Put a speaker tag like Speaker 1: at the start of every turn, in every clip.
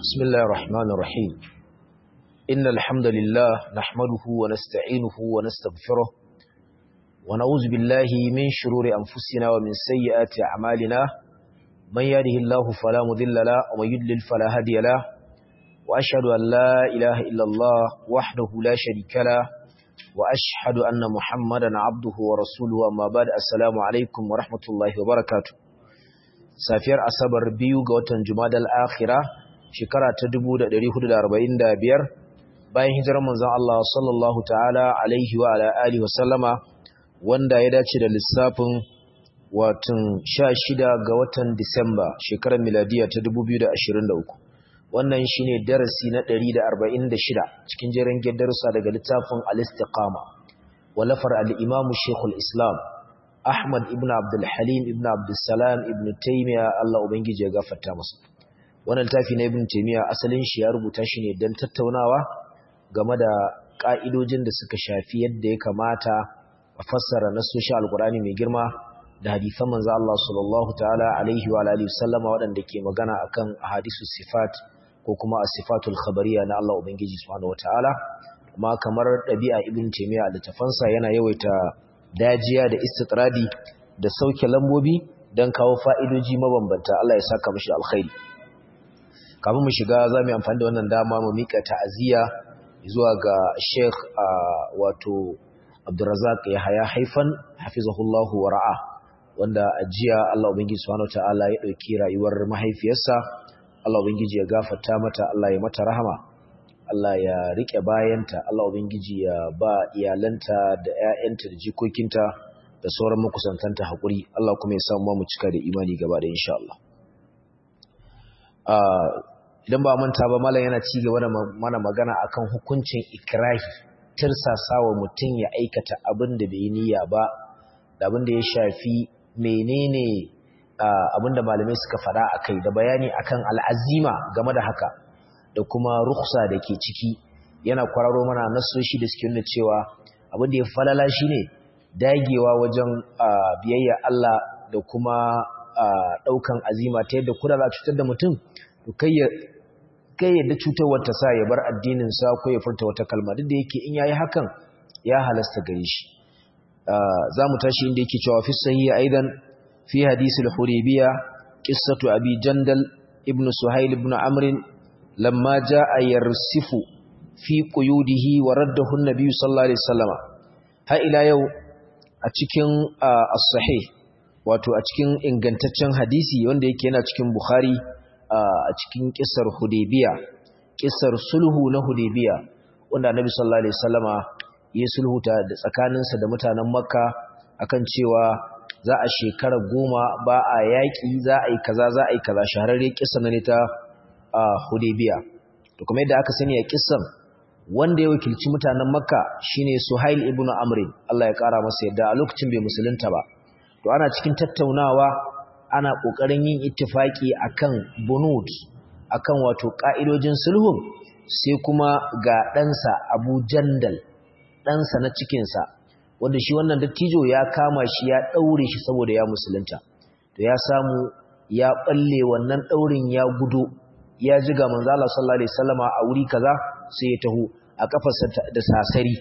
Speaker 1: بسم الله الرحمن الرحيم إن الحمد لله نحمده ونستعينه ونستغفره ونعوذ بالله من شرور أنفسنا ومن سيئات أعمالنا من يهده الله فلا مذل له ومن يضلل فلا هادي له وأشهد أن لا إله إلا الله وحده لا شريك له وأشهد أن محمدا عبده ورسوله أما بعد السلام عليكم ورحمة الله وبركاته safiyar asabar biyu ga watan jumadal akhira shekara ta 1445 bayan hijirar manzon Allah sallallahu ta'ala alaihi wa ala alihi wa sallama wanda ya dace da lissafin watan 16 ga watan Disamba shekarar miladiya ta 2023 wannan shine darasi na 146 cikin jerin darussa daga littafin al-istiqama walafar al-imam Sheikhul Islam Ahmad ibn Abdul Halim ibn Abdul Salam ibn Taymiyyah Allah ubangiji ya gafarta masa wannan tafi na ibn Taymiyyah asalin shi ya rubuta shi ne dan tattaunawa game da ka'idojin da suka shafi yadda ya kamata a fassara nasoshin alkurani mai girma da hadisan manzo Allah sallallahu ta'ala alaihi wa alihi wasallama waɗanda ke magana akan hadisu sifat ko kuma as-sifatul khabariyya na Allah ubangiji subhanahu wataala kuma kamar ɗabi'a ibn Taymiyyah da tafansa yana yawaita dajiya da istitradi da sauke lambobi don kawo fa'idoji mabambanta Allah ya saka mashi alkhairi kafin mu shiga za mu yi amfani da wannan dama mu miƙa ta'aziyya zuwa ga sheikh wato abdurazak ya haya haifan hafizahullahu wa ra'a wanda a jiya Allah ubangiji subhanahu ta'ala ya ɗauki rayuwar mahaifiyarsa Allah ubangiji ya gafarta mata Allah ya mata rahama Allah ya rike bayanta Allah ubangiji ya ba iyalanta da ƴaƴanta da jikokinta da sauran makusantanta hakuri Allah kuma ya samu mu cika da imani gaba da insha Allah idan ba manta ba mallan yana ci gaba da mana magana akan hukuncin ikrahi tirsasawa mutum ya aikata abin da bai niyya ba da abin da ya shafi menene abin da malamai suka faɗa akai da bayani akan al'azima game da haka da kuma ruksa da ke ciki yana kwararo mana nasoshi da suke nuna cewa abin da ya falala shine dagewa wajen biyayya Allah da kuma daukan azima ta yadda kuda za cutar da mutum to kai ya kai yadda cutarwar ta sa ya bar addinin sa ko ya furta wata kalma duk da yake in yayi hakan ya halasta gare shi zamu tashi inda yake cewa fi sahihi aidan fi hadisi al-huraybiya qissatu abi jandal ibn suhail ibn amr لما جاء يرسف في قيوده ورده النبي صلى الله عليه وسلم har ila yau a cikin as-sahih wato a cikin ingantaccen hadisi wanda yake yana cikin Bukhari a cikin kissar Hudaybiya kissar sulhu na Hudaybiya wanda Annabi sallallahu alaihi wasallama ya sulhuta da tsakaninsa da mutanen Makka akan cewa za a shekara goma ba a yaƙi za a yi kaza za a yi kaza shahararre kissa ne ta a Hudaybiya to kuma yadda aka sani a kissan wanda ya wakilci mutanen Makka shine Suhail ibn Amr Allah ya kara masa yadda a lokacin bai musulunta ba to ana cikin tattaunawa ana kokarin yin ittifaki akan bunud akan wato ka'idojin sulhun sai kuma ga ɗansa Abu Jandal ɗansa na cikinsa wanda shi wannan dattijo ya kama shi ya ɗaure shi saboda ya musulunta to ya samu ya balle wannan ɗaurin ya gudo ya ji ga manzo Allah sallallahu alaihi wasallama a wuri kaza sai ya taho a kafarsa da sasari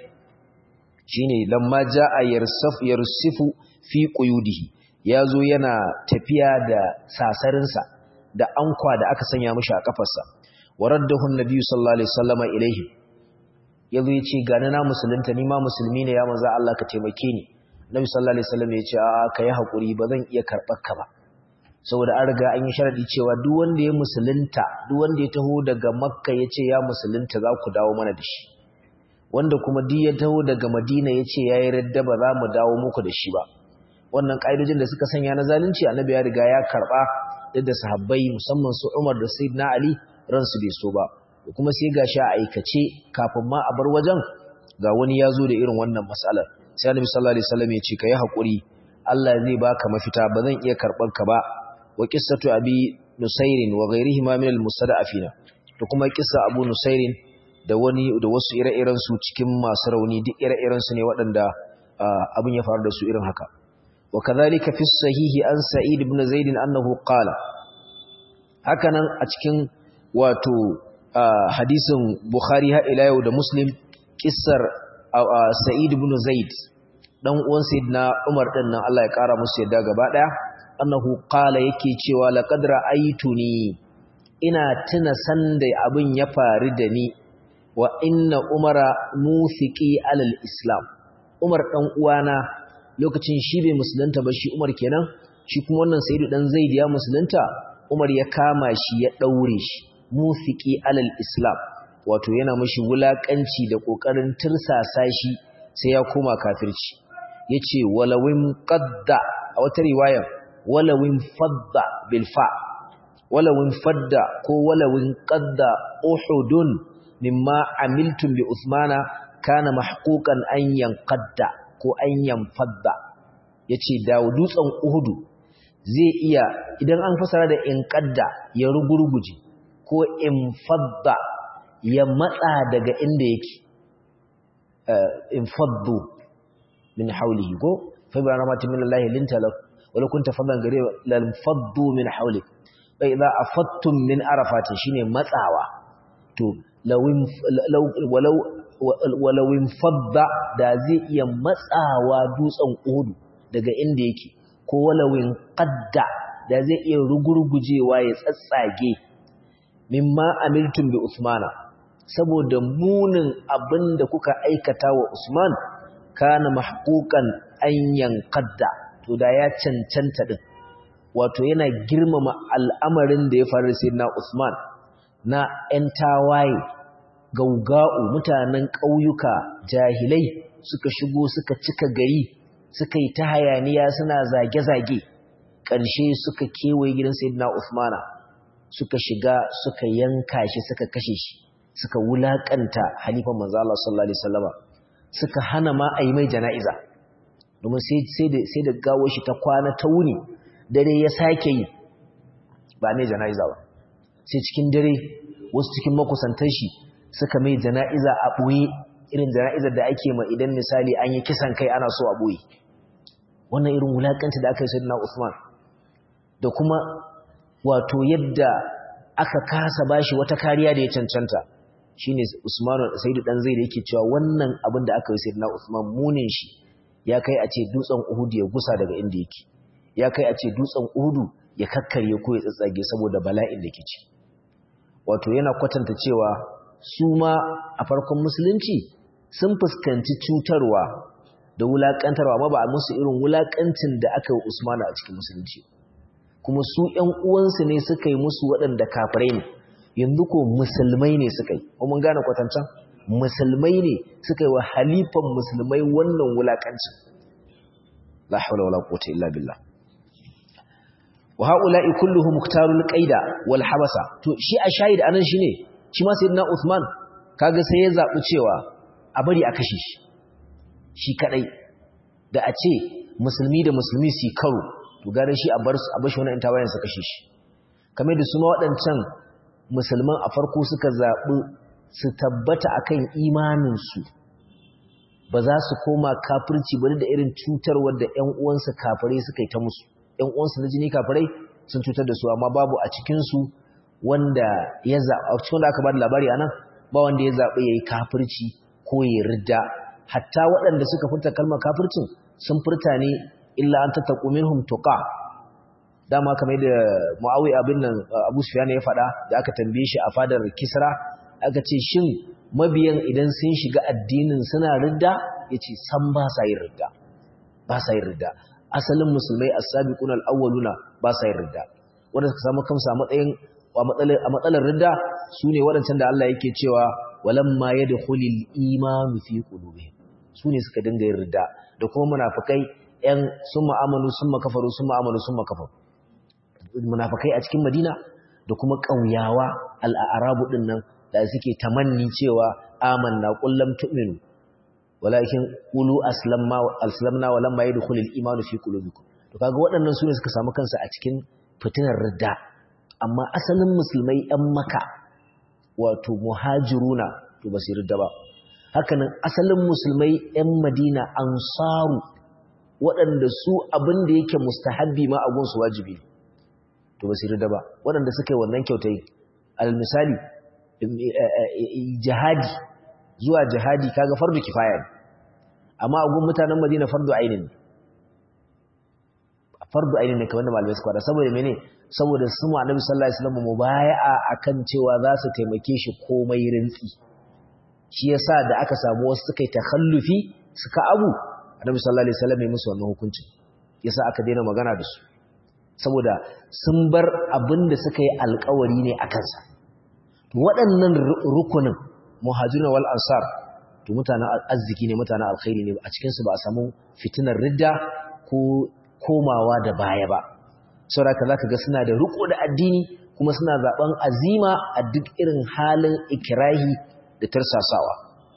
Speaker 1: shine lamma jaa yarsaf yarsifu fi quyudihi yazo yana tafiya da sasarinsa da ankwa da aka sanya mishi a kafarsa waraddahu annabi sallallahu alaihi wasallama ilaihi yazo yace ga na musulunta ni ma musulmi ne ya manzo Allah ka taimake ni nabi sallallahu alaihi wasallam yace a kai hakuri ba zan iya karbar ka ba saboda an riga an yi sharadi cewa duk wanda ya musulunta duk wanda ya taho daga makka ya ce ya musulunta za ku dawo mana da shi wanda kuma duk ya taho daga madina ya ce ya yi radda ba za mu dawo muku da shi ba wannan ƙa'idojin da suka sanya na zalunci annabi ya riga ya karɓa duk da sahabbai musamman su umar da sayyidina ali ransu bai so ba kuma sai ga sha aikace kafin ma a bar wajen ga wani ya zo da irin wannan matsalar sai annabi sallallahu alaihi wasallam ya ce ka yi haƙuri Allah zai baka mafita ba zan iya karɓar ka ba wa qissatu abi nusairin wa ghayrihima min al-mustada'afina to kuma kissa abu nusairin da wani da wasu ire-iren su cikin masu rauni duk ire-iren su ne waɗanda abin ya faru da su irin haka wa kadhalika fi sahihi an sa'id ibn zaid annahu qala hakanan a cikin wato hadisin Bukhari ha ila yau da Muslim kissar Sa'id ibn Zaid dan uwan Sayyidina Umar din nan Allah ya kara musu yadda gaba daya annahu qala yake cewa laqad ra'aytuni ina tuna sanda abin ya faru da ni wa inna umara mufiqi alal islam Umar dan uwana lokacin shi bai musulunta ba shi Umar kenan shi kuma wannan Sayyidu dan Zaid ya musulunta Umar ya kama shi ya daure shi mufiqi alal islam wato yana mishi wulakanci da kokarin tirsasa shi sai ya koma kafirci yace walawin qadda a wata riwaya walawin fadda bil fa walawin fadda ko walawin qadda uhudun mimma amiltum bi usmana kana mahquqan an yanqadda ko an yanfadda yace da dutsen uhudu zai iya idan an fasara da inqadda ya rugurguje ko infadda ya matsa daga inda yake infaddu min hawlihi ko fa bi rahmatin min Allah linta lak wala kunta faddan gare lal faddu min hawlik fa idza afattum min arafatin shine matsawa to lawin walau walawin fadda da zai iya matsawa dutsen uhudu daga inda yake ko walawin qadda da zai iya rugurgujewa ya tsatsage mimma amiltum bi usmana saboda munin abinda kuka aikata wa usman kana mahquqan an yanqadda to da ya cancanta din wato yana girmama al'amarin da ya faru sai na usman na ‘yan tawaye, gauga'u mutanen ƙauyuka jahilai suka shigo suka cika gari, suka yi ta hayaniya suna zage-zage, ƙarshe suka kewaye gidan Sayyidina Usmana, suka shiga suka yanka shi suka kashe shi, suka wulaƙanta halifan manzo Allah sallallahu Alaihi Wasallama, suka hana ma a yi mai jana'iza, domin sai da gawo shi ta kwana ta wuni, dare ya sake yi, ba mai jana'iza ba. sai cikin dare wasu cikin makusantar shi suka mai jana'iza a ɓoye irin jana'izar da ake ma idan misali an yi kisan kai ana so a ɓoye wannan irin wulaƙanta da aka yi sayyidina Usman da kuma wato yadda aka kasa bashi wata kariya da ya cancanta shine Usman Sayyidu dan zai da yake cewa wannan abin da aka yi sayyidina Usman munin shi ya kai a ce dutsen Uhud ya gusa daga inda yake ya kai a ce dutsen Uhud ya kakkarye ko ya tsatsage saboda bala'in da ke ci wato yana kwatanta cewa su ma a farkon musulunci sun fuskanci cutarwa da wulakantarwa amma ba a musu irin wulakancin da aka yi Usmanu a cikin musulunci kuma su ƴan uwansu ne suka yi musu waɗanda kafirai ne yanzu ko musulmai ne suka yi ko mun gane kwatancan musulmai ne suka yi wa halifan musulmai wannan wulakancin la hawla wala quwwata illa billah wa haula'i kulluhum muktarul qaida wal habasa to shi a shahid anan shine shi ma sayyidina Uthman kaga sai ya zabi cewa a bari a kashe shi shi kadai da a ce musulmi da musulmi su karo to gare shi a bar su a bashi wannan tawayen su kashe shi kamar da su ma wadancan musulman a farko suka zabi su tabbata akan imanin su ba za su koma kafirci bane da irin cutarwar da ƴan uwansu kafirai suka yi ta musu ‘yan uwansu na jini kafirai sun cutar da su amma babu a cikinsu wanda ya zaɓa a cikin wanda aka ba da labari a nan ba wanda ya zaɓi ya yi kafirci ko ya ridda hatta waɗanda suka furta kalmar kafircin sun furta ne illa an tattaku minhum tuqa dama kamar da muawi abin nan abu sufyan ya faɗa da aka tambaye shi a fadar kisra aka ce shin mabiyan idan sun shiga addinin suna ridda yace san ba sa yin ridda ba sa yin ridda asalin musulmai as-sabiqun al-awwaluna ba sa yin ridda wanda suka samu kansu a matsayin a matsalar ridda sune waɗancan da Allah yake cewa walamma yadkhulul imanu fi qulubihim sune suka dinga yin ridda da kuma munafikai yan summa amanu summa kafaru summa amanu summa kafaru munafikai a cikin Madina da kuma ƙauyawa al-arabu din nan da suke tamanni cewa amanna qul lam tu'minu walakin qulu aslamna aslamna wa lamma yadkhulul imanu fi qulubikum to kaga waɗannan sune suka samu kansu a cikin fitinar ridda amma asalin musulmai ɗan maka wato muhajiruna to ba su ridda ba hakanan asalin musulmai ɗan madina ansaru waɗanda su abin da yake mustahabbi ma a gunsu wajibi to ba su ridda ba waɗanda suka yi wannan kyautai al misali jihadi zuwa jihadi kaga fardu kifaya ne amma a gun mutanen Madina fardu ainin fardu ainin ne kamar da malamai suka faɗa saboda mene saboda su mu annabi sallallahu alaihi wasallam mubaya'a akan cewa za su taimake shi komai rintsi shi yasa da aka samu wasu suka yi takhallufi suka abu annabi sallallahu alaihi wasallam ya musu wannan hukuncin yasa aka daina magana da su saboda sun bar abin da suka yi alkawari ne a kansa waɗannan rukunin muhajirun wal ansar to mutanen arziki ne mutanen alkhairi ne a cikin su ba a samu fitinar ridda ko komawa da baya ba saboda zaka ga suna da riko da addini kuma suna zaben azima a duk irin halin ikrahi da tarsasawa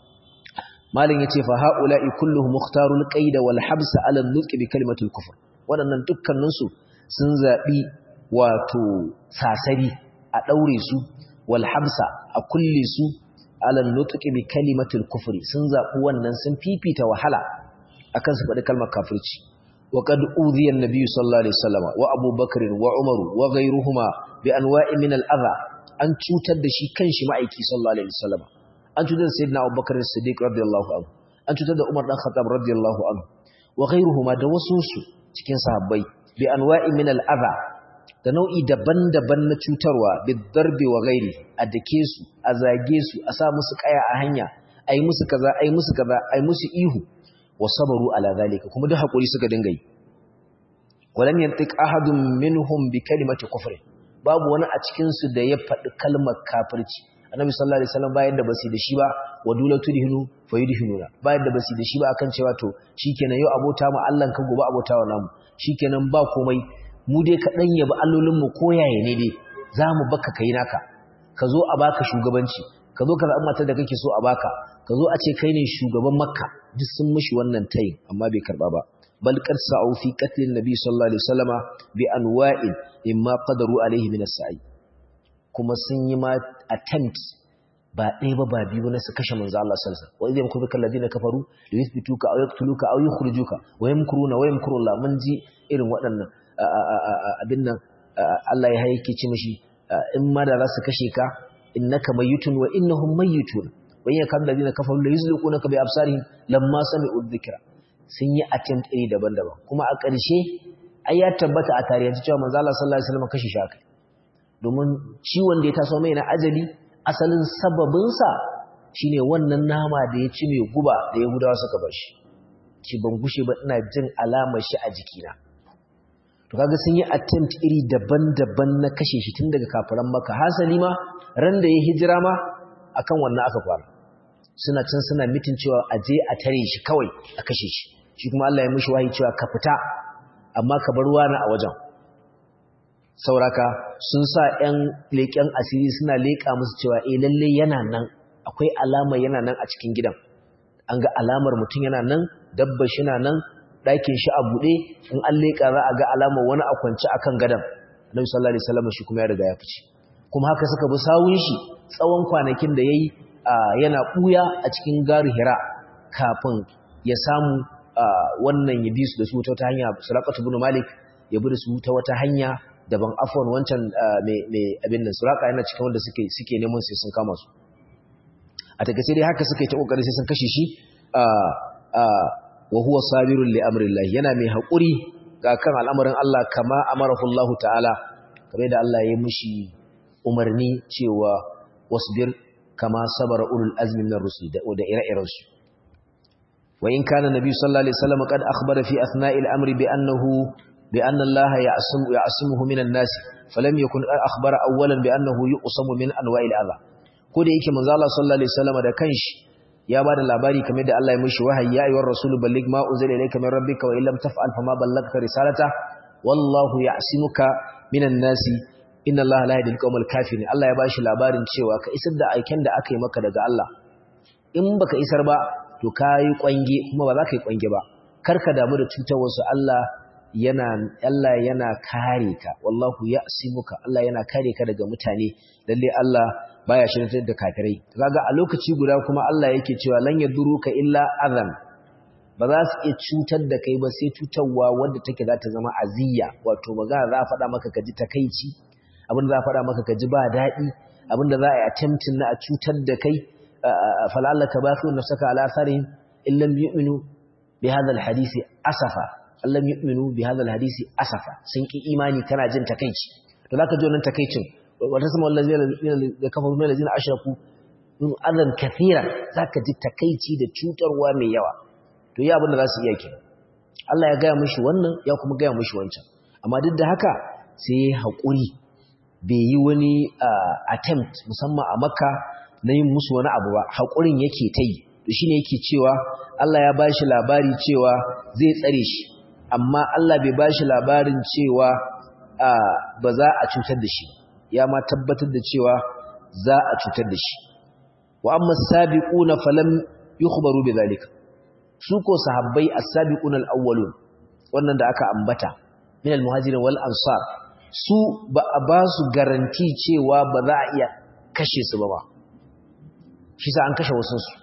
Speaker 1: malin yace fa haula'i kulluhum mukhtarul qaida wal habs ala an-nutq bi kalimatul kufr wadannan dukkanin su sun zabi wato sasari a daure su wal habsa a kulle su ala an-nutq bi kalimatul kufri sun zabi wannan sun fifita wahala akan su faɗi kalmar kafirci وقد أوذي النبي صلى الله عليه وسلم وأبو بكر وعمر وغيرهما بأنواع من الأذى أن تشوتد شي كنشي معيكي صلى الله عليه وسلم أن تشوتد سيدنا أبو بكر الصديق رضي الله عنه أن تشوتد عمر بن الخطاب رضي الله عنه وغيرهما دوسوسو cikin sahabbai bi anwa'i min al'adha da nau'i daban-daban na cutarwa bidarbi wa ghairi a dake su a zage su a sa musu kaya a hanya ai musu kaza ai musu kaza ai musu ihu wa sabaru ala zalika kuma duk hakuri suka dinga yi walam yantiq ahadun minhum bi kalimati kufr babu wani a cikin su da ya faɗi kalmar kafirci annabi sallallahu alaihi wasallam bayan da basi da shi ba wadula tudhinu fayudhinuna bayan da basi da shi ba akan cewa to shikenan yau abota mu Allah ka gobe abota wa namu shikenan ba komai mu dai ka dan yabi allolin mu koyaye ne dai zamu baka kai naka ka zo a baka shugabanci ka zo ka zaɓi matar da kake so a baka ka zo a ce kai ne shugaban makka duk sun mishi wannan tayin amma bai karba ba bal qad sa'u fi qatlin nabi sallallahu alaihi wasallama bi anwa'in imma qadaru alaihi min as-sa'i kuma sun yi ma attempt ba ɗaya ba ba biyu na su kashe manzo Allah sallallahu alaihi wasallam wa idh yamkuru alladhina kafaru li yuthbituka aw yaqtuluka aw yukhrijuka wa yamkuruna wa yamkuru Allah mun ji irin waɗannan abin nan Allah ya haike ci mishi in ma da za su kashe ka innaka mayyitun wa innahum mayyitun wa in yakam ladina kafaru la yuzliqunaka bi absarihim lamma sami'u dhikra sun yi attempt iri daban-daban kuma a ƙarshe ai ya tabbata a tarihi cewa manzo Allah sallallahu alaihi wasallam kashi shaka domin ciwon da ya taso mai na ajali asalin sababin sa shine wannan nama da ya ci mai guba da Yahudawa suka bar shi ki ban gushe ba ina jin alamar shi a jikina to kaga sun yi attempt iri daban-daban na kashe shi tun daga kafiran Makka hasali ma ran da ya hijira ma akan wannan aka fara suna can suna mitin cewa a je a tare shi kawai a kashe shi shi kuma Allah ya mishi wahayi cewa ka fita amma ka bar wani a wajen sauraka sun sa ƴan leƙen asiri suna leƙa musu cewa eh lalle yana nan akwai alama yana nan a cikin gidan an ga alamar mutum yana nan dabba shi na nan ɗakin shi a buɗe in an leƙa za a ga alamar wani a kwance akan gadon Annabi sallallahu alaihi wasallam shi kuma ya riga ya fice kuma haka suka bi sawun shi tsawon kwanakin da yayi yana ɓuya a cikin gari hira kafin ya samu wannan ya bi su da su ta wata hanya surakatu bin malik ya bi da su ta wata hanya daban afon wancan mai abin nan suraka yana cikin wanda suke suke neman sai sun kama su a takaice dai haka suka yi ta kokari sai sun kashe shi wa huwa sabirun li amrillah yana mai haƙuri ga kan al'amarin Allah kama amarahu Allah ta'ala kamar da Allah ya yi mishi umarni cewa wasbir kama sabara ulul azmi min ar-rusul da ire-iren su wa in kana nabi sallallahu alaihi wasallam qad akhbara fi athna'i al-amri bi annahu bi anna Allah ya'simu ya'simuhu min an-nas falam yakun akhbara awwalan bi annahu yuqsamu min anwa'il adha ko da yake manzo Allah sallallahu alaihi wasallam da kanshi ya bada labari kamar da Allah ya mishi wahayi ya ayyuhar rasul balligh ma unzila ilayka min rabbika wa illam taf'al fama ballagta risalata wallahu ya'simuka minan nasi inna Allah la yahdil qawmal kafirin Allah ya bashi labarin cewa ka isar da aiken da aka yi maka daga Allah in baka isar ba to kai kwange kuma ba za ka yi kwange ba karka damu da cutar wasu Allah yana Allah yana kare ka wallahu ya'simuka Allah yana kare ka daga mutane lalle Allah baya shirye da kafirai kaga a lokaci guda kuma Allah yake cewa lan yaduruka illa azan ba za su iya cutar da kai ba sai cutarwa wadda take za ta zama aziyya wato magana za a faɗa maka ka ji takaici abin za a faɗa maka ka ji ba daɗi abinda za a yi attempting na a cutar da kai fal'allaka baqi nafsaka ala atharihim in lam yu'minu bi hadha alhadisi asafa lam yu'minu bi hadha alhadisi asafa sun ki imani kana jin takeici to zaka ji wannan takeicin wata sama allazina da kafaru min allazina ashraku in adan kathira zaka ji takeici da cutarwa mai yawa to yi abin da za su iya kenan Allah ya gaya mishi wannan ya kuma gaya mishi wancan amma duk da haka sai ya haƙuri bai yi wani attempt musamman a makka na yin musu wani abu ba haƙurin yake ta yi to shi ne yake cewa Allah ya ba shi labari cewa zai tsare shi amma Allah bai ba shi labarin cewa ba za a cutar da shi ya ma tabbatar da cewa za a cutar da shi wa amma sabiquna falam yukhbaru bidhalika su ko sahabbai as-sabiquna al-awwalun wannan da aka ambata min al-muhajirin wal ansar su ba a ba su garanti cewa ba za a iya kashe su ba ba shi sa an kashe wasu su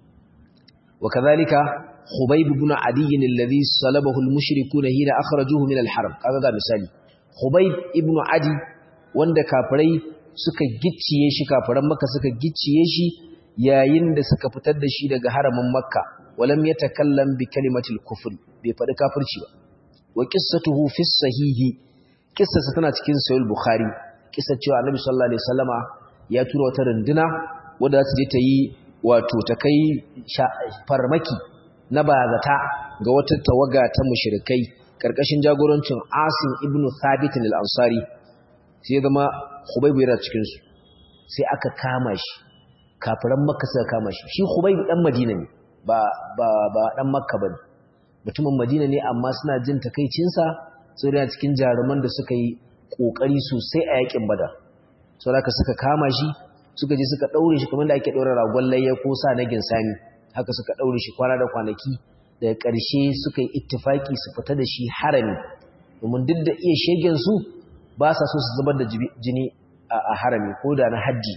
Speaker 1: wa kadhalika khubayb ibn adi alladhi salabahu al-mushrikuna hina akhrajuhu min al-haram kaga ga misali khubayb ibn adi wanda kafirai suka gicciye shi kafiran makka suka gicciye shi yayin da suka fitar da shi daga haramin makka walam yatakallam bi kalimatil kufr bai faɗi kafirci ba wa qissatuhu fi sahihi qissarsa tana cikin sahih bukhari qissar cewa annabi sallallahu alaihi wasallama ya tura wata runduna wadda za ta je ta yi wato ta kai farmaki na bazata ga wata tawaga ta mushrikai karkashin jagorancin Asim ibn Thabit al-Ansari sai ya zama Khubayb yana cikin su sai aka kama shi kafiran Makka suka kama shi shi Khubayb dan Madina ne ba ba ba dan Makka bane mutumin Madina ne amma suna jin takeicin sa sai da cikin jaruman da suka yi kokari sosai a yakin Badar saboda suka kama shi suka je suka daure shi kamar da ake daura ragon layya ko sa na ginsani haka suka daure shi kwana da kwanaki daga ƙarshe suka yi ittifaki su fita da shi harami domin duk da iya shegen su ba sa so su zubar da jini a harami ko da na haddi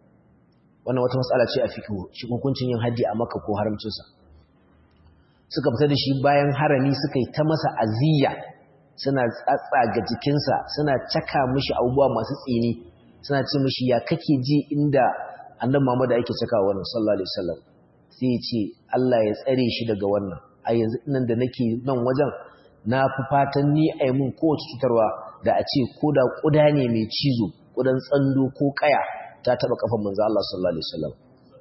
Speaker 1: wannan wata matsala ce a fiqh shi hukuncin yin haddi a Makka ko haramcin sa suka fita da shi bayan harami suka yi ta masa aziya suna tsatsaga jikinsa suna caka mishi abubuwa masu tsini suna ce mishi ya kake ji inda annabi Muhammad yake caka wannan sallallahu alaihi wasallam sai ya ce Allah ya tsare shi daga wannan a yanzu nan da nake nan wajen na fi fatan ni a yi mun kowace cutarwa da a ce ko da ƙuda ne mai cizo ƙudan tsando ko ƙaya ta taɓa ƙafan manzo Allah sallallahu alaihi wasallam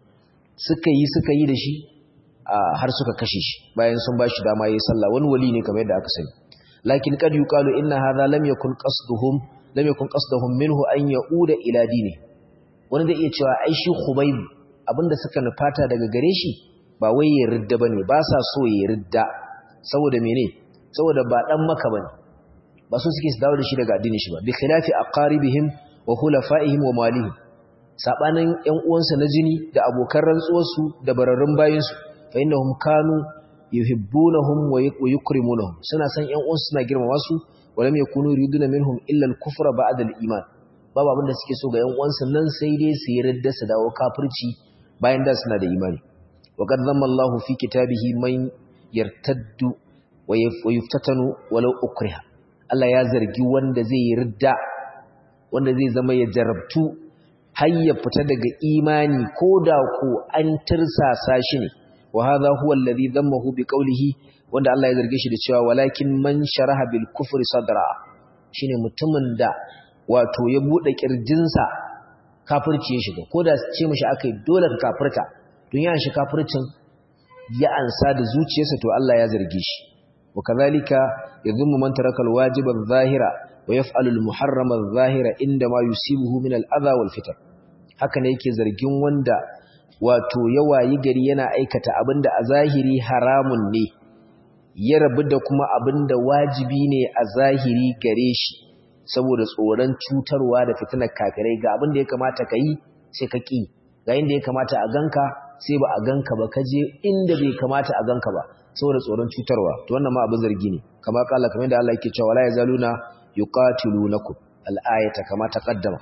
Speaker 1: suka yi suka yi da shi har suka kashe shi bayan sun ba shi dama yayi sallah wani wali ne kamar yadda aka sani lakin kad yuqalu inna hadha lam yakun qasduhum lam yakun qasduhum minhu an yauda ila dini wani da iya cewa ai shi khubayb abinda suka nufata daga gare shi ba wai ya ridda bane ba sa so ya ridda saboda mene saboda ba dan maka bane ba so suke su dawo da shi daga addinin shi ba bi khilafi aqaribihim wa khulafaihim wa malihim sabanin ƴan uwansa na jini da abokan rantsuwarsu da bararrun bayinsu fa innahum kanu yuhibbunahum wa yukrimunahum suna san ƴan uwansu suna girmama su wa lam yakunu yuriduna minhum illa al-kufra ba'da al-iman babu abin da suke so ga ƴan uwansu nan sai dai su yi ridda su dawo kafirci bayan da suna da imani wa qad dhamma Allahu fi kitabihi man yartaddu wa yuftatanu walau ukriha Allah ya zargi wanda zai yi ridda wanda zai zama ya jarabtu har ya fita daga imani koda ko an tirsasa shi ne wa hadha huwa alladhi dhammahu bi qawlihi wanda Allah ya zarge shi da cewa walakin man sharaha bil kufri sadra shine mutumin da wato ya bude kirjinsa kafirci ya shiga koda ce mishi akai dole ka kafirta don ya shi kafircin ya ansa da zuciyarsa to Allah ya zarge shi wa kadhalika yadhummu man taraka al wajiba adh-dhahira wa yaf'alu al muharrama adh-dhahira inda ma yusibuhu min al adha wal fitan haka ne yake zargin wanda wato yawayi gari yana aikata abinda a zahiri haramun ne ya rabu da kuma abinda wajibi ne a zahiri gare shi saboda tsoron cutarwa da fitinar kafirai ga abinda ya kamata ka yi sai ka ƙi ga inda ya kamata a ganka sai ba a ganka ba ka je inda bai kamata a ganka ba saboda tsoron cutarwa to wannan ma abin zargi ne kamar kala kamar da Allah yake cewa la yazaluna yuqatilunakum al-ayata kama taqaddama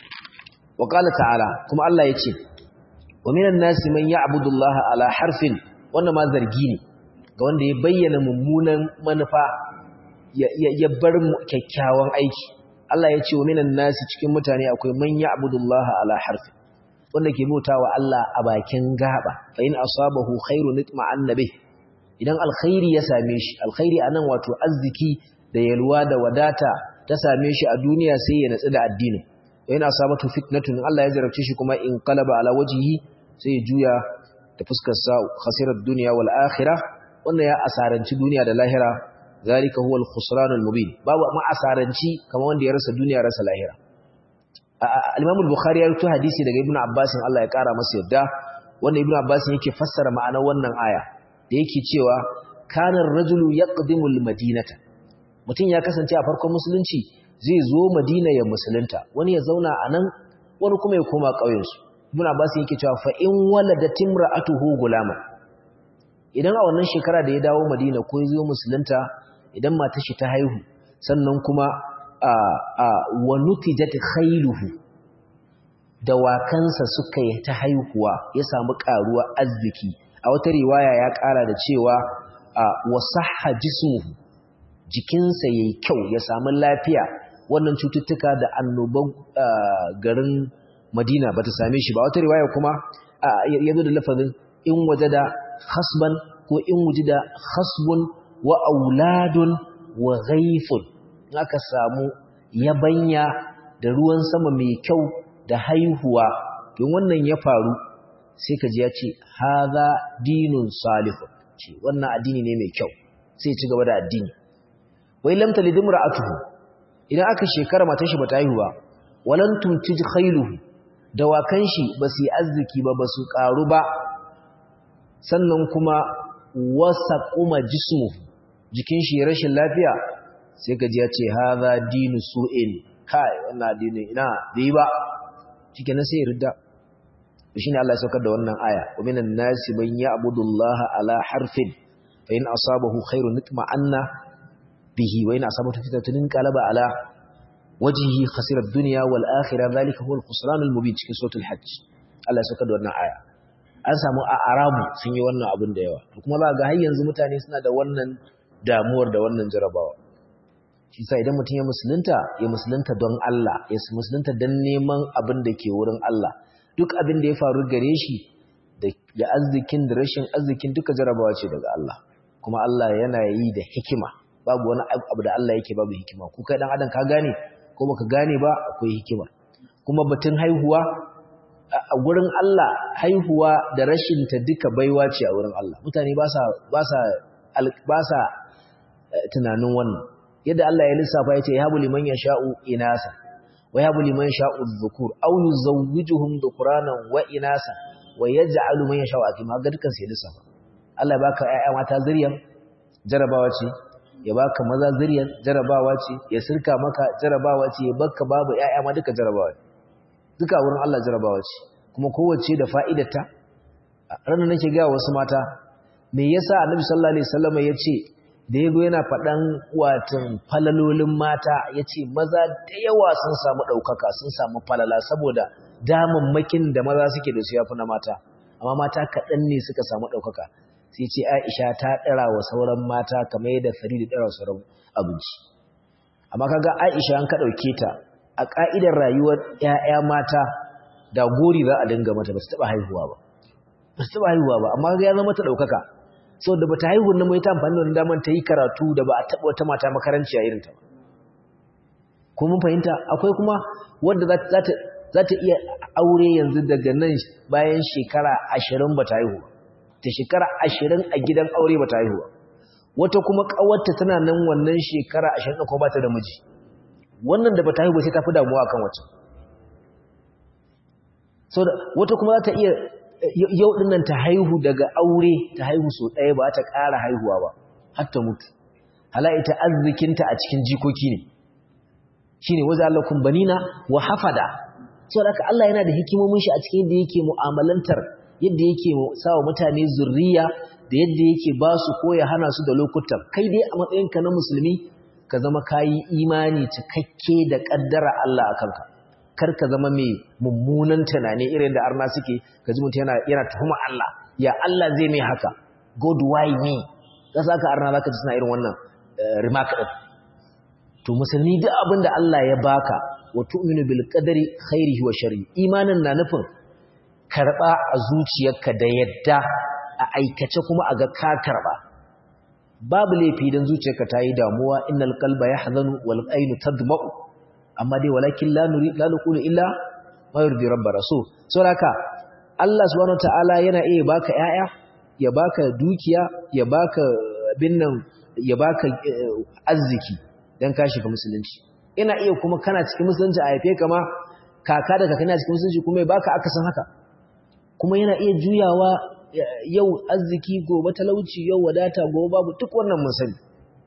Speaker 1: wa qala ta'ala kuma Allah yace wa minan nasi man ya'budu Allah ala harfin wannan ma zargi ne ga wanda ya bayyana mummunan manufa ya bar kyakkyawan aiki Allah ya ce wa minan nasi cikin mutane akwai man ya'budullaha ala harfi wanda ke bautawa Allah a bakin gaba fa in asabahu khairun itma'anna bih idan alkhairi ya same shi alkhairi anan wato arziki da yalwa da wadata ta same shi a duniya sai ya natsu da addinin wa in asabatu fitnatun Allah ya jarabce shi kuma in qalaba ala wajhihi sai ya juya da fuskar sa khasirat dunya wal akhirah wannan ya asaranci duniya da lahira zalika huwa al-khusran al-mubin babu ma asaranci kamar wanda ya rasa duniya rasa lahira al-Imam al-Bukhari ya rubuta hadisi daga Ibn Abbas Allah ya kara masa yadda wanda Ibn Abbas yake fassara ma'anar wannan aya da yake cewa kana ar-rajulu yaqdimu al-madinata mutum ya kasance a farkon musulunci zai zo Madina ya musulunta wani ya zauna a nan wani kuma ya koma ƙauyensu Ibn Abbas yake cewa fa in waladat imra'atuhu gulama idan a wannan shekara da ya dawo Madina ko ya zo musulunta idan matar shi ta haihu sannan kuma a a wa nutijat khailuhu dawakansa suka yi ta haihuwa ya samu karuwa arziki a wata riwaya ya kara da cewa wa sahha jismuhu jikinsa yayi kyau ya samu lafiya wannan cututtuka da annoban garin Madina bata same shi ba wata riwaya kuma yazo da lafazin in wajada khasban ko in wujida khasbun wa auladun wa ghaifun aka samu yabanya da ruwan sama mai kyau da haihuwa don wannan ya faru sai ka ji ya ce haza dinun salihun ce wannan addini ne mai kyau sai ci gaba da addini wai lam talid imra'atuhu idan aka shekara matar shi bata haihu ba walan tuntij khailuhu dawakan shi basu yi arziki ba basu karu ba sannan kuma wasa kuma jismu jikin shi rashin lafiya sai ka ji ya ce haza dinu su'in kai wannan addini ina bai ba shikenan sai ya ridda shine Allah ya saukar da wannan aya wa minan nasi man ya'budu Allah ala harfin fa in asabahu khairun nitma'anna bihi wa in asabatu fitnatun qalaba ala wajhihi khasira ad-dunya wal akhirah dhalika huwa al-khusran al-mubin cikin suratul hajj Allah ya saukar da wannan aya an samu a arabu sun yi wannan abin da yawa kuma za ga har yanzu mutane suna da wannan damuwar da wannan jarabawa shi sa idan mutum ya musulunta ya musulunta don Allah ya musulunta don neman abin da ke wurin Allah duk abin da ya faru gare shi da arzikin da rashin arzikin duka jarabawa ce daga Allah kuma Allah yana yi da hikima babu wani abu da Allah yake babu hikima ku kai dan adam ka gane ko baka gane ba akwai hikima kuma batun haihuwa a gurin Allah haihuwa da rashin ta duka baiwa ce a wurin Allah mutane ba sa ba sa ba sa tunanin wannan yadda Allah ya lissafa yace yahabu liman yasha'u inasa wa yahabu liman yasha'u dhukur aw yuzawwijuhum dhukranan wa inasa wa yaj'alu man yasha'u akima ga dukan sai lissafa Allah ya baka ƴaƴa mata zuriyan jarabawa ce ya baka maza zuriyan jarabawa ce ya sirka maka jarabawa ce ya baka babu ƴaƴa ma duka jarabawa ce duka wurin Allah jarabawa ce kuma kowace da fa'idarta ranar nake ga wasu mata me yasa Annabi sallallahu alaihi wasallam yace da yago yana faɗan watan falalolin mata yace maza da yawa sun samu ɗaukaka sun samu falala saboda damammakin da maza suke da su yafi na mata amma mata kaɗan ne suka samu ɗaukaka sai ce Aisha ta ɗara wa sauran mata kamar yadda Farida ɗara wa sauran abinci amma kaga Aisha an ka ɗauke ta a ƙa'idar rayuwar ‘ya'ya mata da gori za a dinga mata ba su taɓa haihuwa ba ba su taɓa haihuwa ba amma ya zama ta ɗaukaka sau da ba ta haihu na mai ta amfani da daman ta yi karatu da ba a taɓa wata mata makaranci a irinta ba ko mun fahimta akwai kuma wadda za ta iya aure yanzu daga nan bayan shekara ashirin ba ta haihu ta shekara ashirin a gidan aure ba ta haihu wata kuma ƙawarta tana nan wannan shekara ashirin da kuma ba ta da miji wannan da ba ta haihu sai ta fi damuwa kan wacce so da wata kuma za ta iya yau din nan ta haihu daga aure ta haihu so ɗaya ba ta ƙara haihuwa ba har ta mutu hala ita arzikinta a cikin jikoki ne shine waza Allah kun banina wa hafada so da Allah yana da hikimomin shi a cikin yadda yake mu'amalantar yadda yake sawa mutane zurriya da yadda yake ba su ko ya hana su da lokutan kai dai a matsayinka na musulmi ka zama kayi imani cikakke da kaddara Allah a kanka kar ka zama mai mummunan tunani irin da arna suke ka ji mutum yana yana tuhuma Allah ya Allah zai mai haka god why me ka saka arna zaka ji suna irin wannan remark din to musulmi duk abin da Allah ya baka wa tu'minu bil qadari khairihi wa sharri imanin na nufin karba a zuciyarka da yadda a aikace kuma a ga ka karba babu laifi dan zuciyarka ta yi damuwa innal qalba yahzanu wal aynu tadma'u amma dai walakin la nuri la naqulu illa ma yurdi rabbana so saboda Allah subhanahu wataala yana iya baka yaya ya baka dukiya ya baka binnan ya baka arziki dan ka shiga musulunci ina iya kuma kana cikin musulunci a haife kama kaka da kakanni a cikin musulunci kuma ya baka akasin haka kuma yana iya juyawa yau arziki gobe talauci yau wadata gobe babu duk wannan mun sani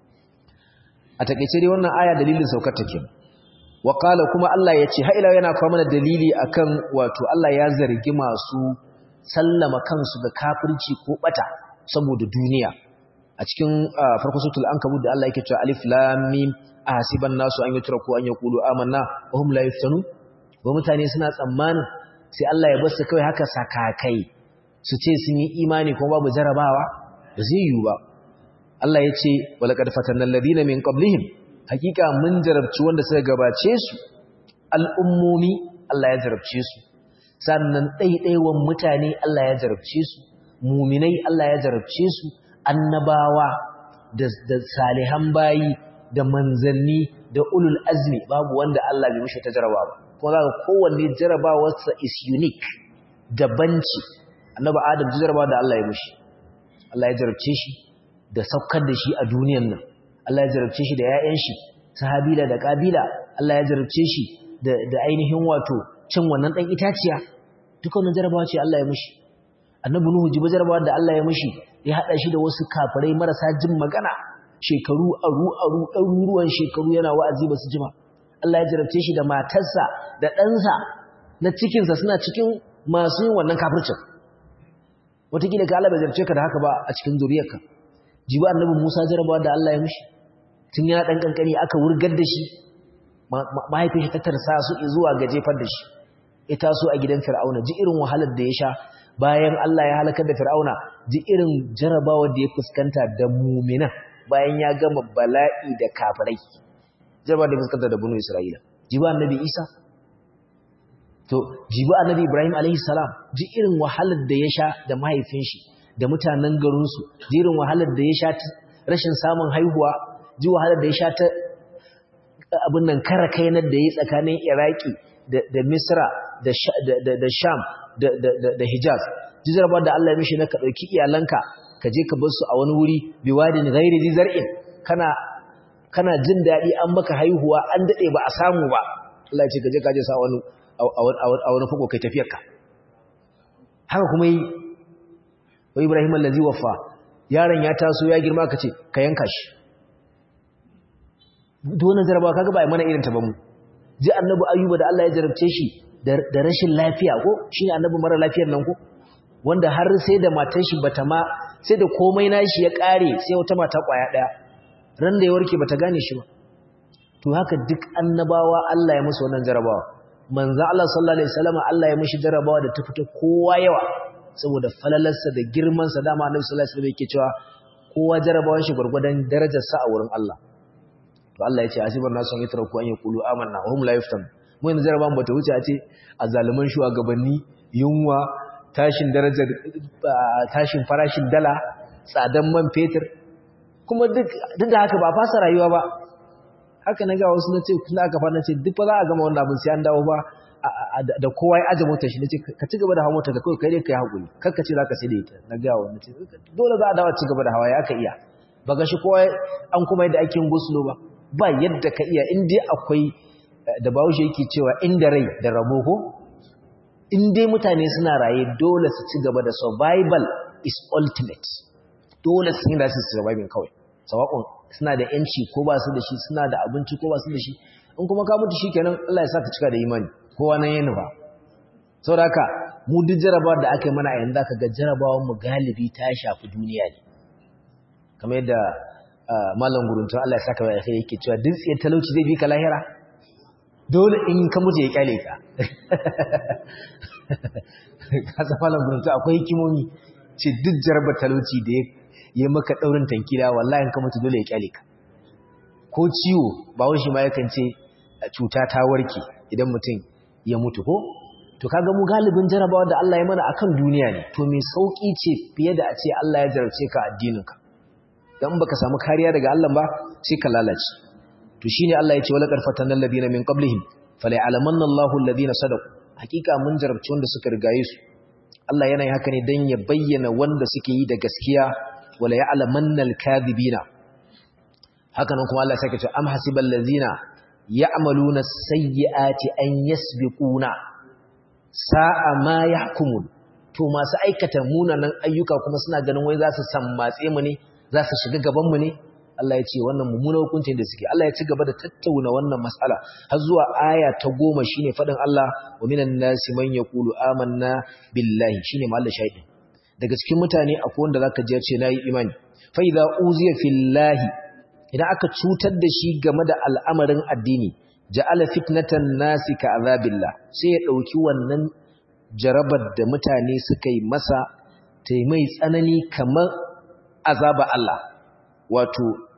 Speaker 1: a takeice dai wannan aya dalilin saukar take wa qala kuma Allah ya ce ila yana kawo mana dalili akan wato Allah ya zargi masu sallama kansu ga kafirci ko bata saboda duniya a cikin farko suratul ankabut da Allah yake cewa alif lam mim ahasiban nasu an yutraku an yaqulu amanna wa hum la yuftanu wa mutane suna tsammanin sai Allah ya bar su kai haka sakakai su ce sun yi imani kuma babu jarabawa ba zai yiwu ba Allah ya ce walaqad fatanna alladhina min qablihim hakika mun jarabci wanda suka gabace su al'ummomi Allah ya jarabce su sannan ɗaiɗaiwan mutane Allah ya jarabce su muminai Allah ya jarabce su annabawa da salihan bayi da manzanni da ulul azmi babu wanda Allah bai mishi ta jarabawa ba kuma zaka kowanne jarabawarsa is unique daban ce annabi adam jarabawa da Allah ya mishi Allah ya jarabce shi da saukar da shi a duniyan nan Allah ya jarabce shi da ƴaƴan shi sahabila da kabila Allah ya jarabce shi da da ainihin wato cin wannan dan itaciya duka wannan jarabawa ce Allah ya mishi annabi nuhu jiba jarabawa da Allah ya mishi ya hada shi da wasu kafirai marasa jin magana shekaru aru aru ɗaruruwan shekaru yana wa'azi ba su jima Allah ya jarabce shi da matarsa da ɗansa na cikinsa suna cikin masu yin wannan kafircin wataƙila ka Allah bai jarabce ka da haka ba a cikin zuriyarka jiba annabi Musa jarabawa da Allah ya mishi tun yana ɗan ƙanƙani aka wurgar da shi mahaifin shi ta tarsa su zuwa ga jefar da shi ya taso a gidan fir'auna ji irin wahalar da ya sha bayan Allah ya halakar da fir'auna ji irin jarabawar da ya fuskanta da mumina bayan ya gama bala'i da kafirai jarabawar da ya fuskanta da bunu isra'ila ji ba annabi isa to ji ba annabi ibrahim alaihi salam ji irin wahalar da ya sha da mahaifin shi da mutanen garinsu ji irin wahalar da ya sha rashin samun haihuwa ji wahalar da ya sha ta abin nan kara kainar da ya tsakanin iraki da misra da sham da hijaz jizarbar da Allah ya mishi na ka ɗauki iyalanka ka je ka bar su a wani wuri biwadin ghairi zi zar'in kana kana jin daɗi an maka haihuwa an daɗe ba a samu ba Allah ya ce ka je ka je sa wani a wani fuko kai tafiyarka haka kuma yi wa Ibrahim allazi waffa yaron ya taso ya girma ka ce ka yanka shi duk wannan jarabawa kaga ba mana irin ta ba mu ji annabi ayyuba da Allah ya jarabce shi da rashin lafiya ko shine annabi mara lafiyar nan ko wanda har sai da matar shi bata ma sai da komai nashi ya kare sai wata mata kwaya daya ran da ya warke bata gane shi ba to haka duk annabawa Allah ya musu wannan jarabawa manzo Allah sallallahu alaihi wasallam Allah ya mishi jarabawa da ta fita kowa yawa saboda falalarsa da girman sa dama annabi sallallahu alaihi wasallam yake cewa kowa jarabawan shi gurgurdan darajar sa a wurin Allah to Allah ya ce asibar nasu an yatra ku an yaqulu amanna wa hum la yuftan mu yanzu jarabawan bata wuce a ce azzaluman shugabanni yunwa tashin darajar tashin farashin dala tsadan man fetur kuma duk duk da haka ba fasa rayuwa ba haka na ga wasu na ce kula aka fara ce duk ba za a gama wannan abin sai an dawo ba da kowa ya aje motar shi nace ka ci gaba da hawa motar ka kai kai dai kai hakuri kar ka ce zaka sai da ita na ga wannan ce dole za a dawo ci gaba da hawa ya ka iya ba ga shi kowa an kuma yadda ake yin guslo ba ba yadda ka iya in dai akwai da bahaushe yake cewa inda rai da rabo ko in dai mutane suna raye dole su ci gaba da survival is ultimate dole su yi da su surviving kawai sawakon suna da yanci ko ba su da shi suna da abinci ko ba su da shi in kuma ka mutu shikenan Allah ya sa ka cika da imani kowa nan yana ba saboda haka mu duk jarabawar da aka yi mana a yanzu aka ga jarabawar mu galibi ta shafi duniya ne kamar yadda malam guruntun Allah ya saka wa alkhairi yake cewa duk tsaye talauci zai bi ka lahira dole in ka mutu ya kyale ka ka san malam guruntun akwai hikimomi ce duk jarabar talauci da ya maka daurin tankila wallahi in ka mutu dole ya kyale ka ko ciwo ba shi ma yakan ce cuta ta warke idan mutum ya mutu ko to kaga mu galibin jarabawa da Allah ya mana akan duniya ne to me sauki ce fiye da a ce Allah ya jarabce ka addininka dan baka samu kariya daga Allah ba sai ka lalace to shine Allah ya ce wala qarfatan alladhina min qablihim fala ya'lamanna Allahu alladhina sadaqu hakika mun jarabci wanda suka rigaye su Allah yana yi haka ne dan ya bayyana wanda suke yi da gaskiya wala ya'lamanna al-kadhibina haka nan kuma Allah ya sake cewa am hasibal ladhina ya'maluna as-sayyi'ati an yasbiquna sa'a ma yahkumun to masu aikata munanan ayyuka kuma suna ganin wai za su sammatse mu ne za su shiga gaban mu ne Allah ya ce wannan mummunan hukuncin da suke Allah ya ci gaba da tattauna wannan mas'ala har zuwa aya ta goma shine fadin Allah wa minan nasi man yaqulu amanna billahi shine mahallin shahidin daga cikin mutane akwai wanda zaka ji ya ce nayi imani fa idza uziya fillahi idan aka cutar da shi game da al'amarin addini ja'ala fitnatan nasi ka azabillah sai ya dauki wannan jarabar da mutane suka yi masa ta mai tsanani kamar azaba Allah wato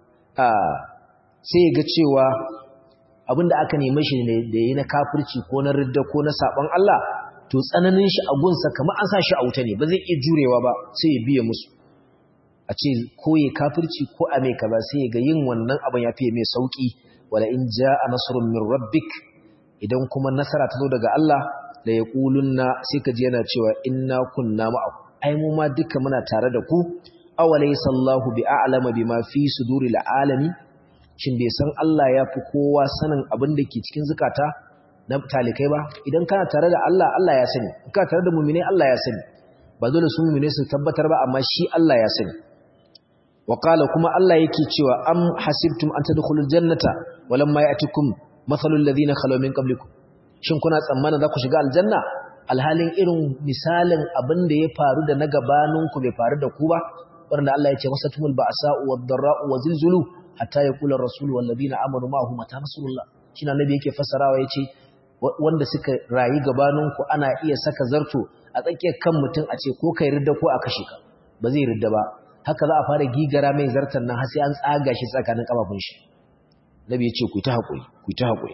Speaker 1: sai ya ga cewa abinda aka neme shi ne da yi na kafirci ko na ridda ko na saban Allah to tsananin shi a gunsa kamar an sa shi a wuta ne ba zai iya jurewa ba sai ya biya musu a ce ko ya kafirci ko a mai kaza sai ga yin wannan abin ya fiye mai sauki wala in jaa nasrun min rabbik idan kuma nasara ta zo daga Allah da ya kulunna sai ka ji yana cewa inna kunna ma'akum ai mu ma duka muna tare da ku awalaysa Allahu bi'alama bima fi suduril alami shin bai san Allah ya fi kowa sanin abin da ke cikin zukata na talikai ba idan kana tare da Allah Allah ya sani in kana tare da mu'mini Allah ya sani ba dole su mu'mini su tabbatar ba amma shi Allah ya sani وقال كما الله yake cewa am hasibtum an tadkhulul jannata walamma ya'tikum mathalul ladina khalu min qablikum shin kuna tsammana za ku shiga aljanna alhalin irin misalin abin da ya faru da na gabanin ku bai faru da ku ba wanda Allah ya ce wasatumul ba'sa'u wad-dharra'u wazilzulu hatta yaqula ar-rasulu wal ladina amanu ma'ahu mata nasrullah shine annabi yake fassarawa yace wanda suka rayi gabanin ku ana iya saka zarto a tsakiyar kan mutum a ce ko kai ridda ko a kashe ka ba zai ridda ba haka za a fara gigara mai zartan nan har sai an tsaga shi tsakanin kafafun shi nabi ya ce ku ta hakuri ku ta hakuri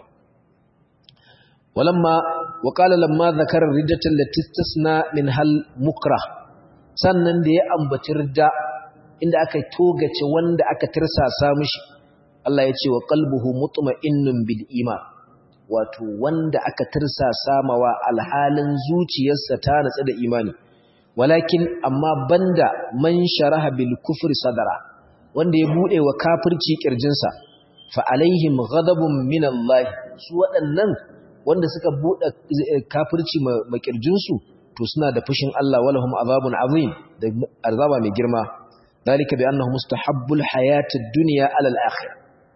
Speaker 1: walamma wa qala lamma zakara riddatan lati tasna min hal mukrah sannan da ya ambaci ridda inda aka togace wanda aka tirsasa mishi Allah ya ce wa qalbuhu mutma'innun bil iman wato wanda aka tirsasa mawa alhalin zuciyarsa ta natsa da imani walakin amma banda man sharaha bil kufri sadara wanda ya bude wa kafirci kirjinsa fa alaihim ghadabun min Allah su waɗannan wanda suka bude kafirci ma kirjinsu to suna da fushin Allah walahum azabun azim da azaba mai girma dalika bi annahu mustahabbul hayatid dunya ala al akhir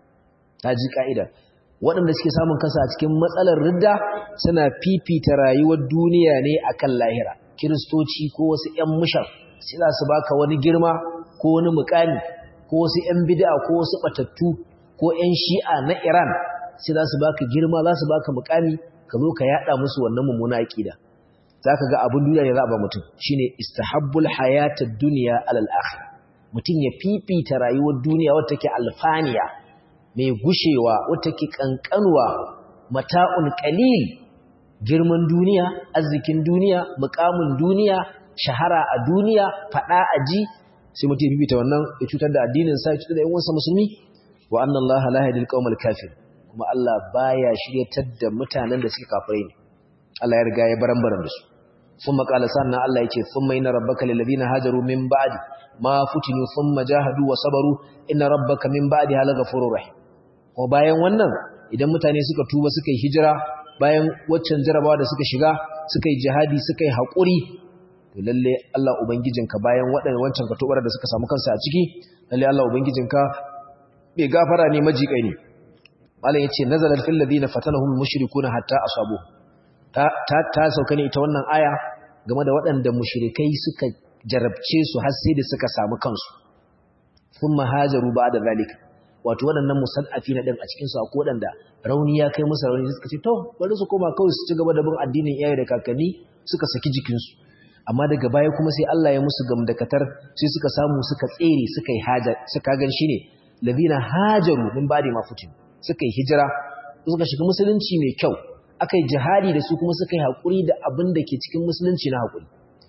Speaker 1: taji kaida waɗanda suke samun kansa a cikin matsalar ridda suna fifita rayuwar duniya ne akan lahira kiristoci ko wasu ‘yan mushar sai za su baka wani girma ko wani mukami ko wasu ‘yan bida ko wasu batattu ko ‘yan shi'a na Iran sai za su baka girma za su baka mukami ka zo ka yada musu wannan mummuna aƙida za ka ga abin duniya ne za a ba mutum shi ne istahabbul hayatar duniya alal akhir mutum ya fifita rayuwar duniya wata ke alfaniya mai gushewa wata ke kankanwa mata'un qalil girman duniya arzikin duniya mukamin duniya shahara a duniya fada a ji sai mutum ya bibita wannan ya cutar da addinin sa ya cutar da yan uwansa musulmi wa anna allaha la yahdil qaumal kafir kuma Allah baya shiryatar da mutanen da suke kafirai ne Allah ya riga ya barambaran da su thumma qala sanna Allah yake thumma inna rabbaka lil ladina hajaru min ba'di ma futinu thumma jahadu wa sabaru inna rabbaka min ba'di hal ghafurur rahim ko bayan wannan idan mutane suka tuba suka yi hijira bayan waccan jarabawa da suka shiga suka yi jihadi suka yi haƙuri to lalle Allah ubangijinka bayan waɗannan wancan katobar da suka samu kansa a ciki lalle Allah ubangijinka bai gafara ne majiƙai ne malam yace nazalat fil ladina fatanahum mushrikuna hatta asabu ta ta, ta sauka ne ita wannan aya game da waɗanda mushrikai suka jarabce su har sai da suka samu kansu thumma hajaru ba'da zalika wato waɗannan musaddafi na ɗin a cikinsu a waɗanda rauni ya kai musu rauni suka ce to bari su koma kawai su ci gaba da bin addinin iyaye da kakanni suka saki jikinsu amma daga baya kuma sai Allah ya musu gamdakatar sai suka samu suka tsere suka yi haja suka gan shi ne ladina hajaru min ba'di ma futin suka yi hijira suka shiga musulunci mai kyau aka yi jihadi da su kuma suka yi haƙuri da abin da ke cikin musulunci na haƙuri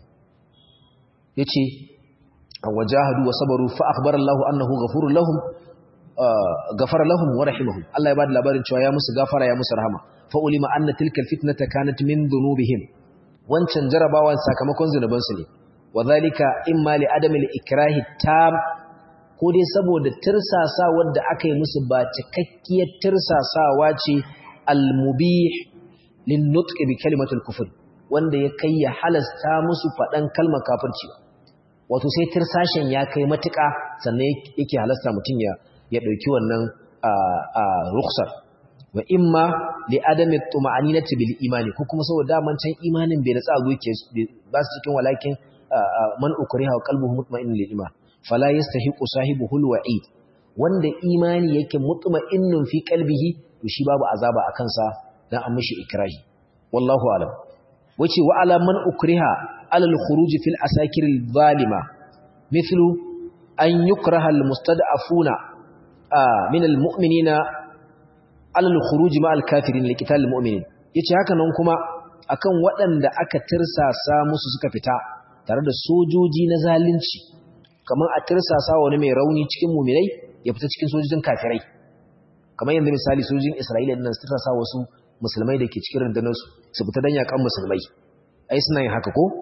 Speaker 1: yace wajahadu wa sabaru fa akhbara Allah annahu ghafurur lahum ghafara lahum wa rahimahum Allah ya bada labarin cewa ya musu gafara ya musu rahama fa ulima anna tilka alfitnata kanat min dhunubihim wancan jarabawan sakamakon zunuban su ne wadhalika imma li adami al-ikrahi tam ko dai saboda tirsasa wanda aka yi musu ba cikakkiyar tirsasawa ce al-mubih lin nutq bi kalimatul kufr wanda ya kai ya halasta musu fadan kalmar kafirci wato sai tirsashin ya kai matuƙa sannan yake halasta mutum ya ya dauki wannan rukhsar wa imma li adami tuma'aninati bil imani ko kuma saboda daman can imanin bai da tsago yake ba su cikin walakin man ukriha wa qalbuhu mutma'innun lil iman fala yastahiqu sahibuhu al wa'id wanda imani yake mutma'innun fi qalbihi to shi babu azaba akan sa dan an mishi ikrahi wallahu alam wace wa ala man ukriha ala al khuruj fil asakir al zalima mithlu an yukraha al mustad'afuna min al mu'minina ala al khuruj ma al kafirin li qital al mu'minin yace haka nan kuma akan waɗanda aka tirsasa musu suka fita tare da sojoji na zalunci kamar a tirsasa wani mai rauni cikin mu'minai ya fita cikin sojojin kafirai kamar yanzu misali sojojin Isra'ila din nan su tirsasa wasu musulmai da ke cikin rundunar su su fita dan yakan musulmai ai suna yin haka ko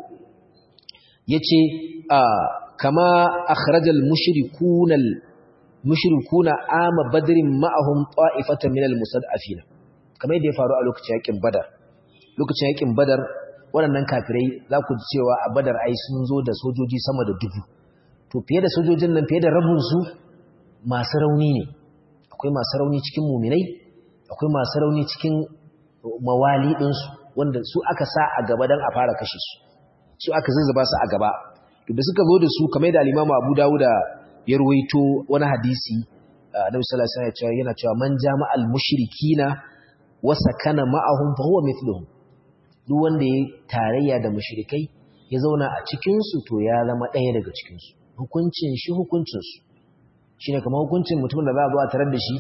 Speaker 1: yace a kama akhrajal mushrikuna mushrikuna ama badrin ma'ahum ta'ifatan minal mustad'afina kamar yadda ya faru a lokacin yakin badar lokacin yakin badar waɗannan kafirai za ku ji cewa a badar ai sun zo da sojoji sama da dubu to fiye da sojojin nan fiye da rabinsu masu rauni ne akwai masu rauni cikin muminai akwai masu rauni cikin mawali ɗinsu wanda su aka sa a gaba don a fara kashe su su aka zazzaba su a gaba da suka zo da su kamar da alimamu abu dawuda ya ruwaito wani hadisi annabi sallallahu alaihi wasallam yana cewa man jama'al mushrikina wa sakana ma'ahum fa huwa mithluhum duk wanda ya tarayya da mushrikai ya zauna a cikin su to ya zama ɗaya daga cikin su hukuncin shi hukuncin su shine kamar hukuncin mutumin da za a zo a tarar da shi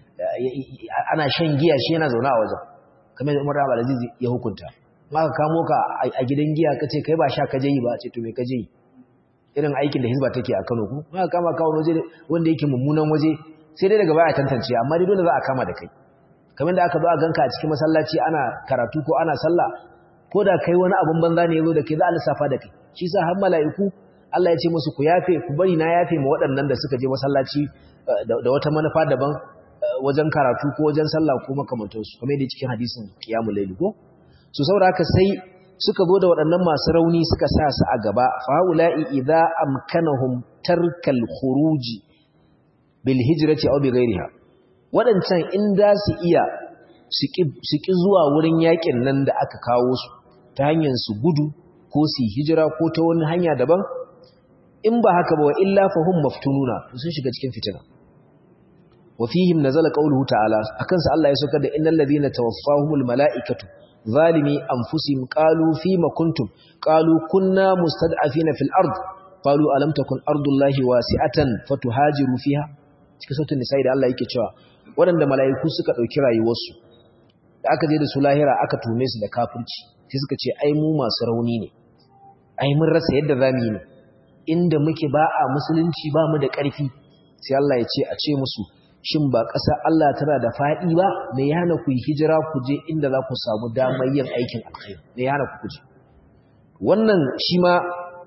Speaker 1: ana shan giya shi yana zauna a wajen kamar da Umar Abdul Aziz ya hukunta maka kamo ka a gidan giya kace kai ba sha ka je yi ba ce to me ka je yi irin aikin da hizba take a Kano ku maka kama ka wani waje wanda yake mummunan waje sai dai daga baya tantance amma dai dole za a kama da kai kamar da aka zo a ganka a cikin masallaci ana karatu ko ana sallah ko da kai wani abun banza ne yazo da kai za a lissafa da kai shi sa har mala'iku Allah ya ce musu ku yafe ku bari na yafe ma waɗannan da suka je masallaci da wata manufa daban wajen karatu ko wajen sallah ko makamantansu kamar yadda cikin hadisin qiyamul layl ko so saboda haka sai suka zo da waɗannan masu rauni suka sa su a gaba fa haula'i idza amkanahum tarkal khuruji bil hijrati aw bi ghayriha waɗancan in za su iya su ki zuwa wurin yakin nan da aka kawo su ta hanyar su gudu ko su hijira ko ta wani hanya daban in ba haka ba wa illa fahum maftununa sun shiga cikin fitina wa fihim nazala qawluhu ta'ala akan sa Allah ya saukar da innal ladina tawaffahumul malaikatu zalimi anfusihim qalu fima kuntum qalu kunna mustad'afina fil ard qalu alam takun ardullahi wasi'atan fatuhajiru fiha cikin sautin nisa'i da Allah yake cewa waɗanda mala'iku suka ɗauki rayuwarsu da aka je da su lahira aka tume su da kafirci sai suka ce ai mu masu rauni ne ai mun rasa yadda za mu yi ne inda muke ba a musulunci ba mu da ƙarfi sai Allah ya ce a ce musu shin ba ƙasa Allah tana da faɗi ba me ya hana ku yi hijira ku je inda za ku samu damar yin aikin alkhairi me ya hana ku kuje wannan shi ma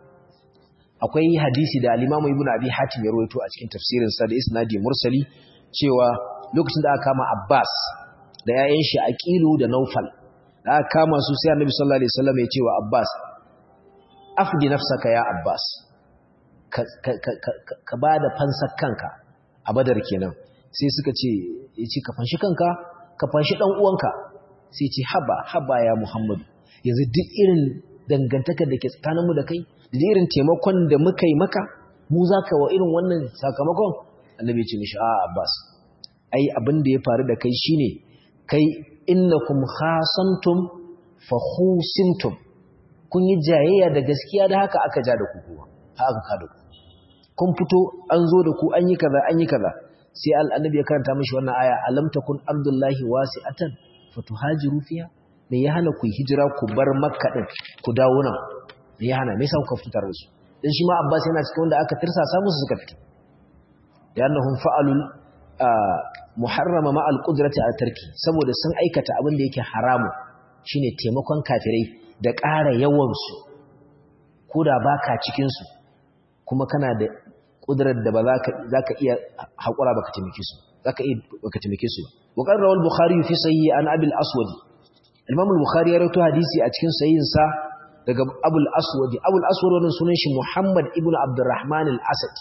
Speaker 1: akwai hadisi da al-Imam Ibn Abi Hatim ya rawaito a cikin tafsirin sa da isnadi mursali cewa lokacin da aka kama Abbas da yayan shi Aqilu da Naufal da aka kama su sai Annabi sallallahu alaihi wasallam ya ce wa Abbas afdi nafsaka ya Abbas ka ka ka ka bada fansar kanka a Badar kenan sai suka ce yace ka fanshi kanka ka fanshi dan uwanka sai ce haba haba ya Muhammadu yanzu duk irin dangantakar da ke tsakaninmu da kai da irin taimakon da muka yi maka mu za ka wa irin wannan sakamakon annabi ce mishi a abbas ai abin da ya faru da kai shine kai innakum khasantum fa khusintum kun yi jayayya da gaskiya da haka aka ja da ku kuwa haka ka da ku kun fito an zo da ku an yi kaza an yi kaza sai annabi ya karanta mishi wannan aya alam takun ardullahi wasi'atan fatuhajiru fiha me ya hana ku hijira ku bar makka din ku dawo nan me ya hana me yasa kuka fitar da su dan shi ma abbas yana cikin wanda aka tirsasa musu suka fito da annahum fa'alul muharrama ma al-qudrati a tarki saboda sun aikata abin da yake haramu shine taimakon kafirai da ƙara yawan su koda baka cikin su kuma kana da kudrar da ba za ka iya haƙura baka taimake su za ka iya baka taimake su wa qala rawal bukhari fi sahih an abul aswad imam al-bukhari ya rawaito hadisi a cikin sahihin sa daga abul aswad abul aswad wannan sunan shi muhammad ibnu abdurrahman al-asad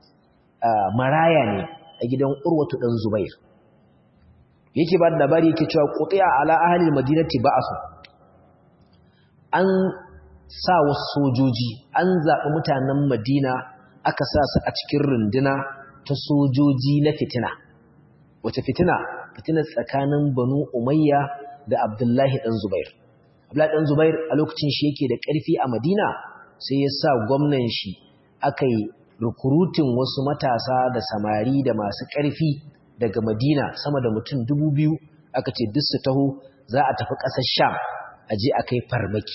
Speaker 1: maraya ne a gidan urwatu dan zubair yake ba da labari yake cewa qutiya ala ahli al-madinati ba'asu an sa wasu sojoji an zaɓi mutanen madina aka sa su a cikin runduna ta sojoji na fitina wace fitina fitina tsakanin banu umayya da abdullahi ɗan zubair abdullahi ɗan zubair a lokacin shi yake da ƙarfi a madina sai ya sa gwamnan shi aka yi rukurutin wasu matasa da samari da masu ƙarfi daga madina sama da mutum dubu biyu aka ce duk su taho za a tafi ƙasar sham a je a kai farmaki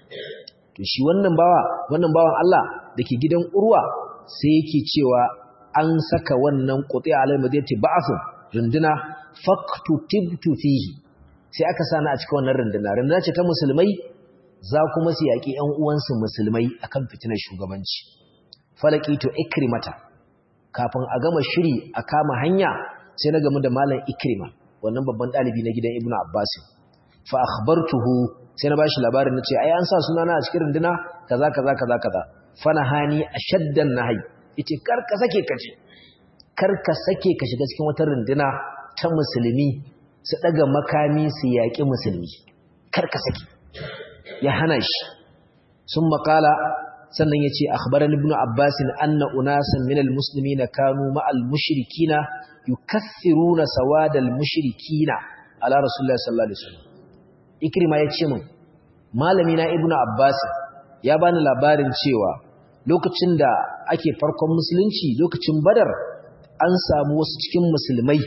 Speaker 1: to shi wannan bawa wannan bawan Allah da ke gidan urwa sai yake cewa an saka wannan quti alal madinati ba'ath runduna faktu tibtu fihi sai aka sani a cikin wannan runduna runduna ce ta musulmai za kuma su yaki ƴan uwansu musulmai akan fitinar shugabanci falaki to ikrimata kafin a gama shiri a kama hanya sai na gamu da malam ikrima wannan babban dalibi na gidan ibnu abbas fa akhbartuhu sai na bashi labarin nace ai an sa sunana a cikin runduna kaza kaza kaza kaza fanahani ashaddan nahi yace kar ka sake kaje kar ka sake ka shiga cikin wata runduna ta musulmi su daga makami su yaki musulmi kar ka sake ya hana shi sun makala sannan yace akhbarani ibnu abbas anna unasan min almuslimina kanu ma'al mushrikina yukaththiruna sawadal mushrikina ala rasulillahi sallallahu alaihi wasallam ikrima yace min malami na ibnu abbas ya bani labarin cewa lokacin da ake farkon musulunci lokacin badar an samu wasu cikin musulmai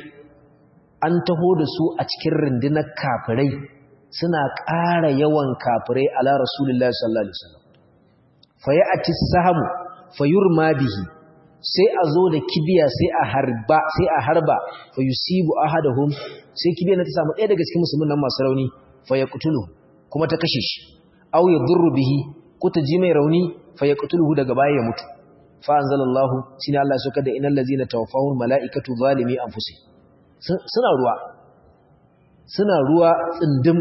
Speaker 1: an taho da su a cikin rundunar kafirai suna ƙara yawan kafirai ala rasulullahi sallallahu alaihi wasallam fa ya'ti sahamu fayurma bihi sai a zo da kibiya sai a harba sai a harba fa yusibu ahadahum sai kibiya na ta samu ɗaya daga cikin musulmin nan masu rauni fa yaqtulu kuma ta kashe shi aw yadurru bihi ko ta ji mai rauni fa yaqtuluhu daga baya ya mutu fa anzalallahu shine Allah ya soka da innal ladzina tawaffahum malaikatu zalimi anfusihim suna ruwa suna ruwa tsindim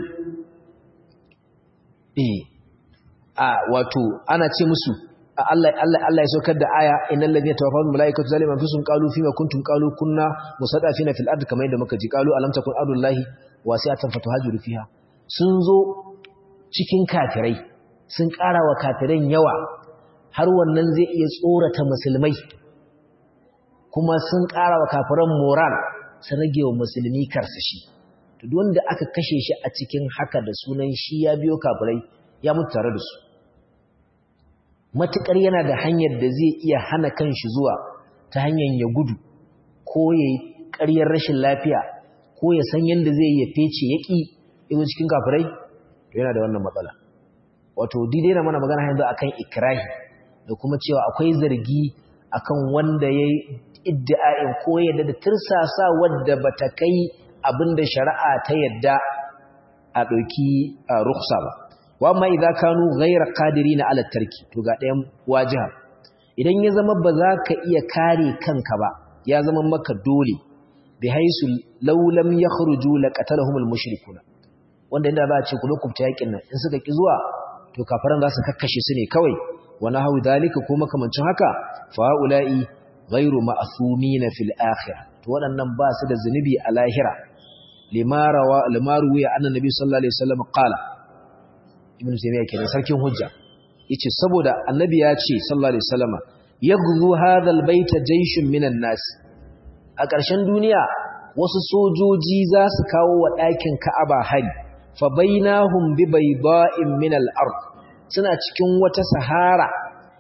Speaker 1: eh a wato ana ce musu Allah Allah Allah ya saukar da aya innal ladina tawaffahum malaikatu zalimi anfusihim qalu fima kuntum qalu kunna musaddafina fil ardi kamar yadda muka ji qalu alam takun ardullahi wasi'atan fatuhajiru fiha sun zo cikin kafirai sun ƙara wa kafiran yawa har wannan zai iya tsorata musulmai kuma sun ƙara wa kafiran moral sun rage wa musulmi karsashi to wanda aka kashe shi a cikin haka da sunan shi ya biyo kafirai ya mutu tare da su matukar yana da hanyar da zai iya hana kanshi zuwa ta hanyar ya gudu ko ya yi ƙaryar rashin lafiya ko ya san yadda zai ya fece ya ƙi izo cikin kafirai to yana da wannan matsala wato didai na mana magana yanzu akan ikrahi da kuma cewa akwai zargi akan wanda ya yi iddi'a'in ko yadda da tirsasa wadda ba ta kai abin da shari'a ta yadda a ɗauki ruksa ba wa ma idza kanu ghayra qadirina ala tarki to ga ɗayan wajiha idan ya zama ba za ka iya kare kanka ba ya zama maka dole bi haisu law lam yakhruju laqatalahum almushrikuna wanda inda za a ce ku lokuta yakin nan in suka ki zuwa to kafaran za su kakkashe su ne kawai wa nahu dalika ko makamancin haka fa ula'i ghayru ma'thumina fil akhirah to waɗannan ba su da zunubi a lahira limarawa limaru ya annabi sallallahu alaihi wasallam qala ibn taymiya kenan sarkin hujja yace saboda annabi ya ce sallallahu alaihi wasallama yaghzu hadha albayta jayshun minan nas a ƙarshen duniya wasu sojoji za su kawo wa ɗakin Ka'aba hari fa bainahum bi bayda'in min al-ard suna cikin wata sahara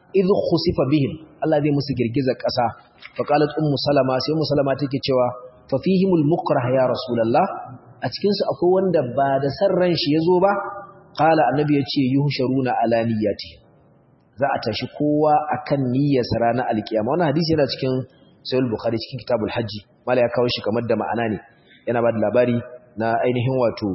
Speaker 1: idh khusifa bihim Allah zai musu girgizar ƙasa fa qalat ummu salama sai ummu salama take cewa fa fihimul mukrah ya rasulullah a cikin su akwai wanda ba da san ran shi yazo ba qala annabi yace yuhsharuna ala niyyati za a tashi kowa akan niyyarsa ranar alkiyama wannan hadisi yana cikin sahih bukhari cikin kitabul hajji mala ya kawo shi kamar da ma'ana ne yana ba da labari na ainihin wato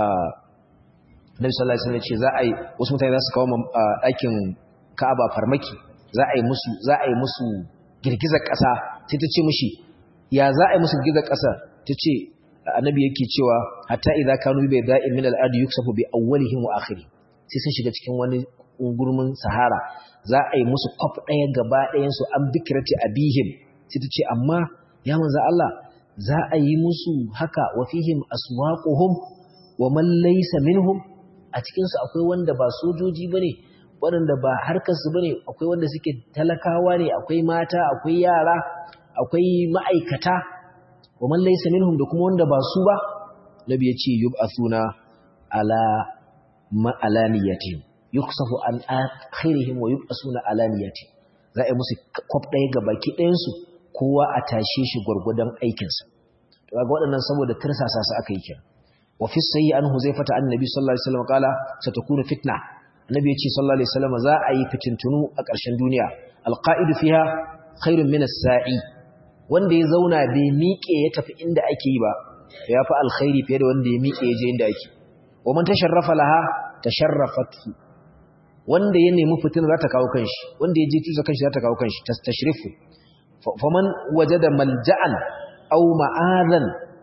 Speaker 1: Nabi sallallahu alaihi wasallam ce za a yi wasu mutane za su kawo ɗakin Ka'aba farmaki za a yi musu za a yi musu girgizar ƙasa sai ta ce mishi ya za a yi musu girgizar ƙasa ta ce annabi yake cewa hatta idza kanu bi da'in min al-ardi yuksafu bi awwalihim wa akhirih sai sun shiga cikin wani ungurmin sahara za a yi musu kwaf ɗaya gaba ɗayan su an bikirati abihim sai ta ce amma ya manzo Allah za a yi musu haka wa fihim aswaquhum wa man laysa minhum a cikin su akwai wanda ba sojoji bane waɗanda ba harkar su bane akwai wanda suke talakawa ne akwai mata akwai yara akwai ma'aikata wa man laysa minhum da kuma wanda ba su ba nabi ya ce yub'athuna ala ma alaniyatihim yuksafu an akhirihim wa yub'asuna alaniyatihim za a yi musu kwaf ɗaya ga baki ɗayan su kowa a tashe shi gwargwadon aikinsa to ga waɗannan saboda tirsasa su aka yi kira wa fi sayyi an huzaifata annabi sallallahu alaihi wasallam kala satakunu fitna annabi yace sallallahu alaihi wasallam za a yi fitintunu a ƙarshen duniya alqa'idu fiha khairun min as-sa'i wanda ya zauna bai miƙe ya tafi inda ake yi ba ya fi alkhairi fiye da wanda ya miƙe ya je inda ake wa man tasharrafa laha tasharrafatu wanda ya nemi fitina za ta kawo kanshi wanda ya je tusa kanshi za ta kawo kanshi tashrifu faman wajada malja'an aw ma'adan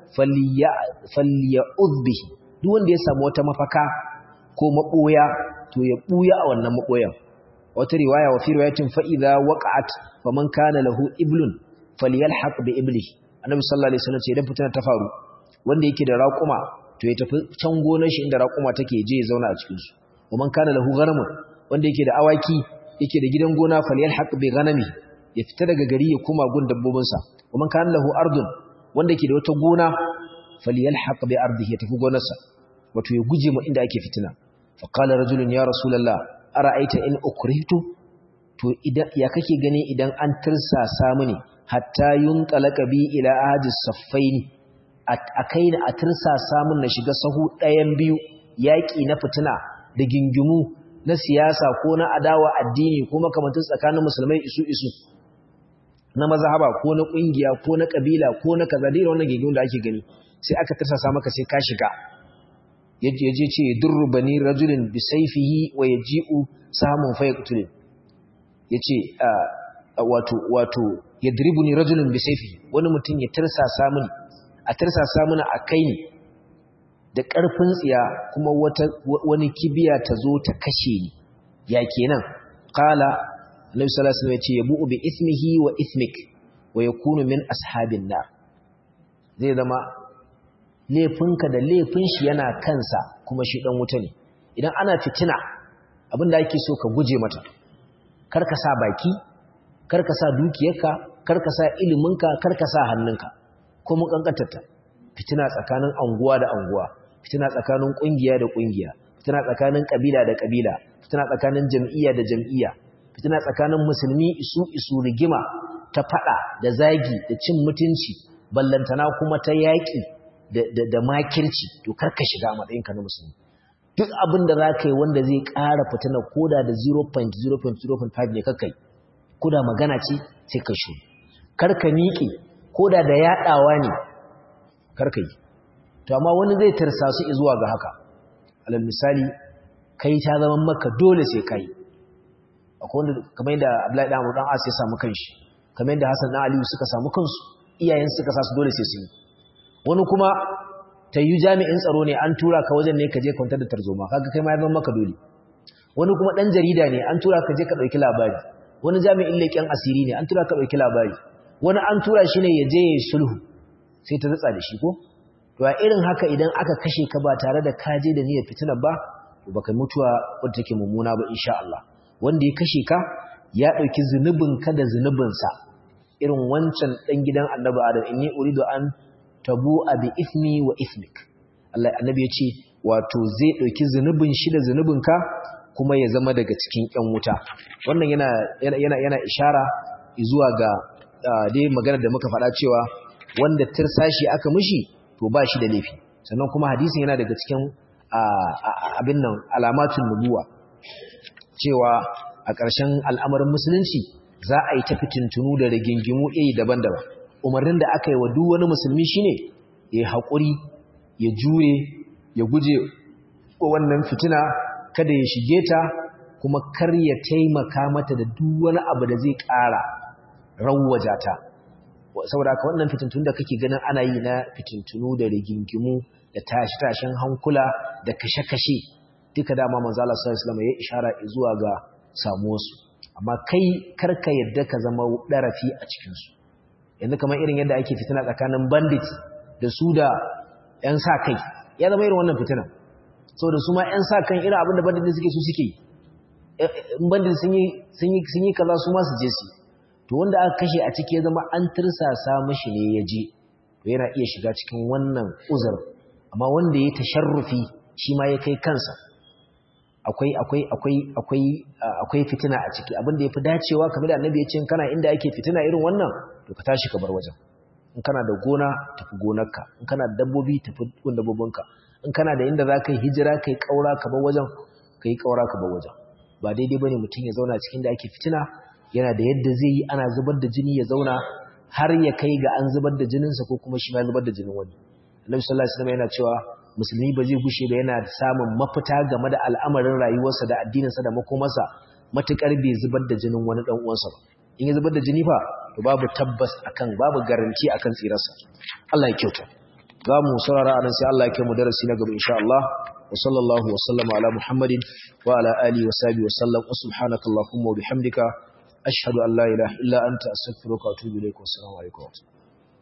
Speaker 1: falya'udh bihi duk wanda ya samu wata mafaka ko maboya to ya buya a wannan maboyan wata riwaya wa fi riwayatin fa idza waqa'at faman kana lahu iblun falyalhaq bi iblihi annabi sallallahu alaihi wasallam ce idan fitina ta faru wanda yake da raƙuma to ya tafi can gonar shi inda raƙuma take je ya zauna a cikin su waman kana lahu ghanamun wanda yake da awaki yake da gidan gona falyalhaq bi ghanami ya fita daga gari ya koma gun dabbobinsa waman kana lahu ardun wanda yake da wata gona falyalhaq bi ardihi ya tafi gonarsa wato ya guje mu inda ake fitina fa qala rajulun ya rasulullah ara'aita in ukrihtu to idan ya kake gani idan an tirsasa mini hatta yunqalaka bi ila ahadi saffaini akaina a tirsasa min na shiga sahu ɗayan biyu yaki na fitina da gingimu na siyasa ko na adawa addini ko makamantin tsakanin musulmai isu isu na mazhaba ko na kungiya ko na kabila ko na kaza da wannan gingimu da ake gani sai aka tirsasa maka sai ka shiga yaje ce durru bani rajulin bi sayfihi wa yaji'u samun fa yaqtul yace wato wato yadribuni rajulun bi sayfihi wani mutum ya tirsasa mini a tirsasa mini a kai ni da ƙarfin tsiya kuma wata wani kibiya ta zo ta kashe ni ya kenan qala annabi sallallahu alaihi wasallam ya ce yabu bi ismihi wa ismik wa yakunu min ashabin nar zai zama laifinka da laifin shi yana kansa kuma shi dan wuta ne idan ana fitina abinda ake so ka guje mata kar ka sa baki kar ka sa dukiyarka kar ka sa iliminka kar ka sa hannunka ko mun kankantarta fitina tsakanin anguwa da anguwa fitina tsakanin kungiya da kungiya fitina tsakanin kabila da kabila fitina tsakanin jam'iyya da jam'iyya fitina tsakanin musulmi isu isu rigima ta fada da zagi da cin mutunci ballantana kuma ta yaki da da, da makirci to kar ka shiga matsayinka na musulmi duk abin da za ka yi wanda zai ƙara fitina koda da 0.0.05 ne kakai koda magana ce sai ka shi kar ka miƙe koda da yaɗawa ne kar ka yi to amma wani zai tarsa su zuwa ga haka alal misali kai ta zama maka dole sai kai akwai wanda kamar yadda Abdullahi dan Amr dan As ya samu kanshi kamar yadda Hassan dan Aliyu suka samu kansu iyayen suka sa su dole sai su yi wani kuma ta yi jami'in tsaro ne an tura ka wajen ne ka je kwantar da tarzoma kaga kai ma ya zama maka dole wani kuma dan jarida ne an tura ka je ka dauki labari wani jami'in leƙen asiri ne an tura ka dauki labari wani an tura shi ne ya je ya sulhu sai ta zatsa da shi ko to a irin haka idan aka kashe ka ba tare da ka je da niyyar fitina ba to baka mutuwa wadda take mummuna ba insha Allah wanda ya kashe ka ya dauki zunubin ka da zunubin sa irin wancan dan gidan Annabi Adam inni uridu an tabu bi ismi wa ismik Allah annabi ya ce wato zai dauki zunubin shi da zunubin ka kuma ya zama daga cikin ƴan wuta wannan yana yana yana ishara zuwa ga dai magana da muka faɗa cewa wanda tirsashi aka mishi to ba shi da laifi sannan kuma hadisin yana daga cikin abin nan alamatun nubuwa cewa a ƙarshen al'amarin musulunci za a yi ta fitintunu da rigingimu iri daban-daban umarnin da aka yi wa duk wani musulmi shine ya haƙuri ya jure ya guje wannan fitina kada ya shige ta kuma kar ya taimaka mata da duk wani abu da zai ƙara rawwaja ta saboda haka wannan fitintunu da kake ganin ana yi na fitintunu da rigingimu da tashi-tashin hankula da kashe-kashe duka dama manzo Allah sallallahu alaihi wasallam ya ishara zuwa ga samuwarsu amma kai karka yadda ka zama darafi a cikin su yanzu kamar irin yadda ake fitina tsakanin bandit da su da ƴan sa kai ya zama irin wannan fitina saboda su ma ƴan sa kan irin abin da bandit suke su suke in bandit sun yi sun yi sun yi kaza su ma su je su to wanda aka kashe a ciki ya zama an tirsasa mishi ne ya je to yana iya shiga cikin wannan uzur amma wanda ya tasharrufi shi ma ya kai kansa akwai akwai akwai akwai akwai fitina a ciki abinda yafi dacewa kamar da annabi ya ce kana inda ake fitina irin wannan to ka tashi ka bar wajen in kana da gona tafi gonarka in kana da dabbobi tafi gun dabbobinka in kana da inda za ka yi hijira ka yi ƙaura ka bar wajen ka yi ƙaura ka bar wajen ba daidai ba ne mutum ya zauna cikin da ake fitina yana da yadda zai yi ana zubar da jini ya zauna har ya kai ga an zubar da jininsa ko kuma shi ma zubar da jinin wani annabi sallallahu alaihi wasallam yana cewa musulmi ba zai gushe ba yana samun mafita game da al'amarin rayuwarsa da addininsa da makomarsa matukar bai zubar da jinin wani dan uwansa ba in ya zubar da jini fa to babu tabbas akan babu garanti akan tsirarsa Allah ya kyauta za mu saurara anan sai Allah ya kai mu darasi na gaba insha Allah wa sallallahu wa sallama ala muhammadin wa ala alihi wa sahbihi wa sallam wa subhanakallahumma wa bihamdika ashhadu an la ilaha illa anta astaghfiruka wa atubu ilaik wa assalamu alaikum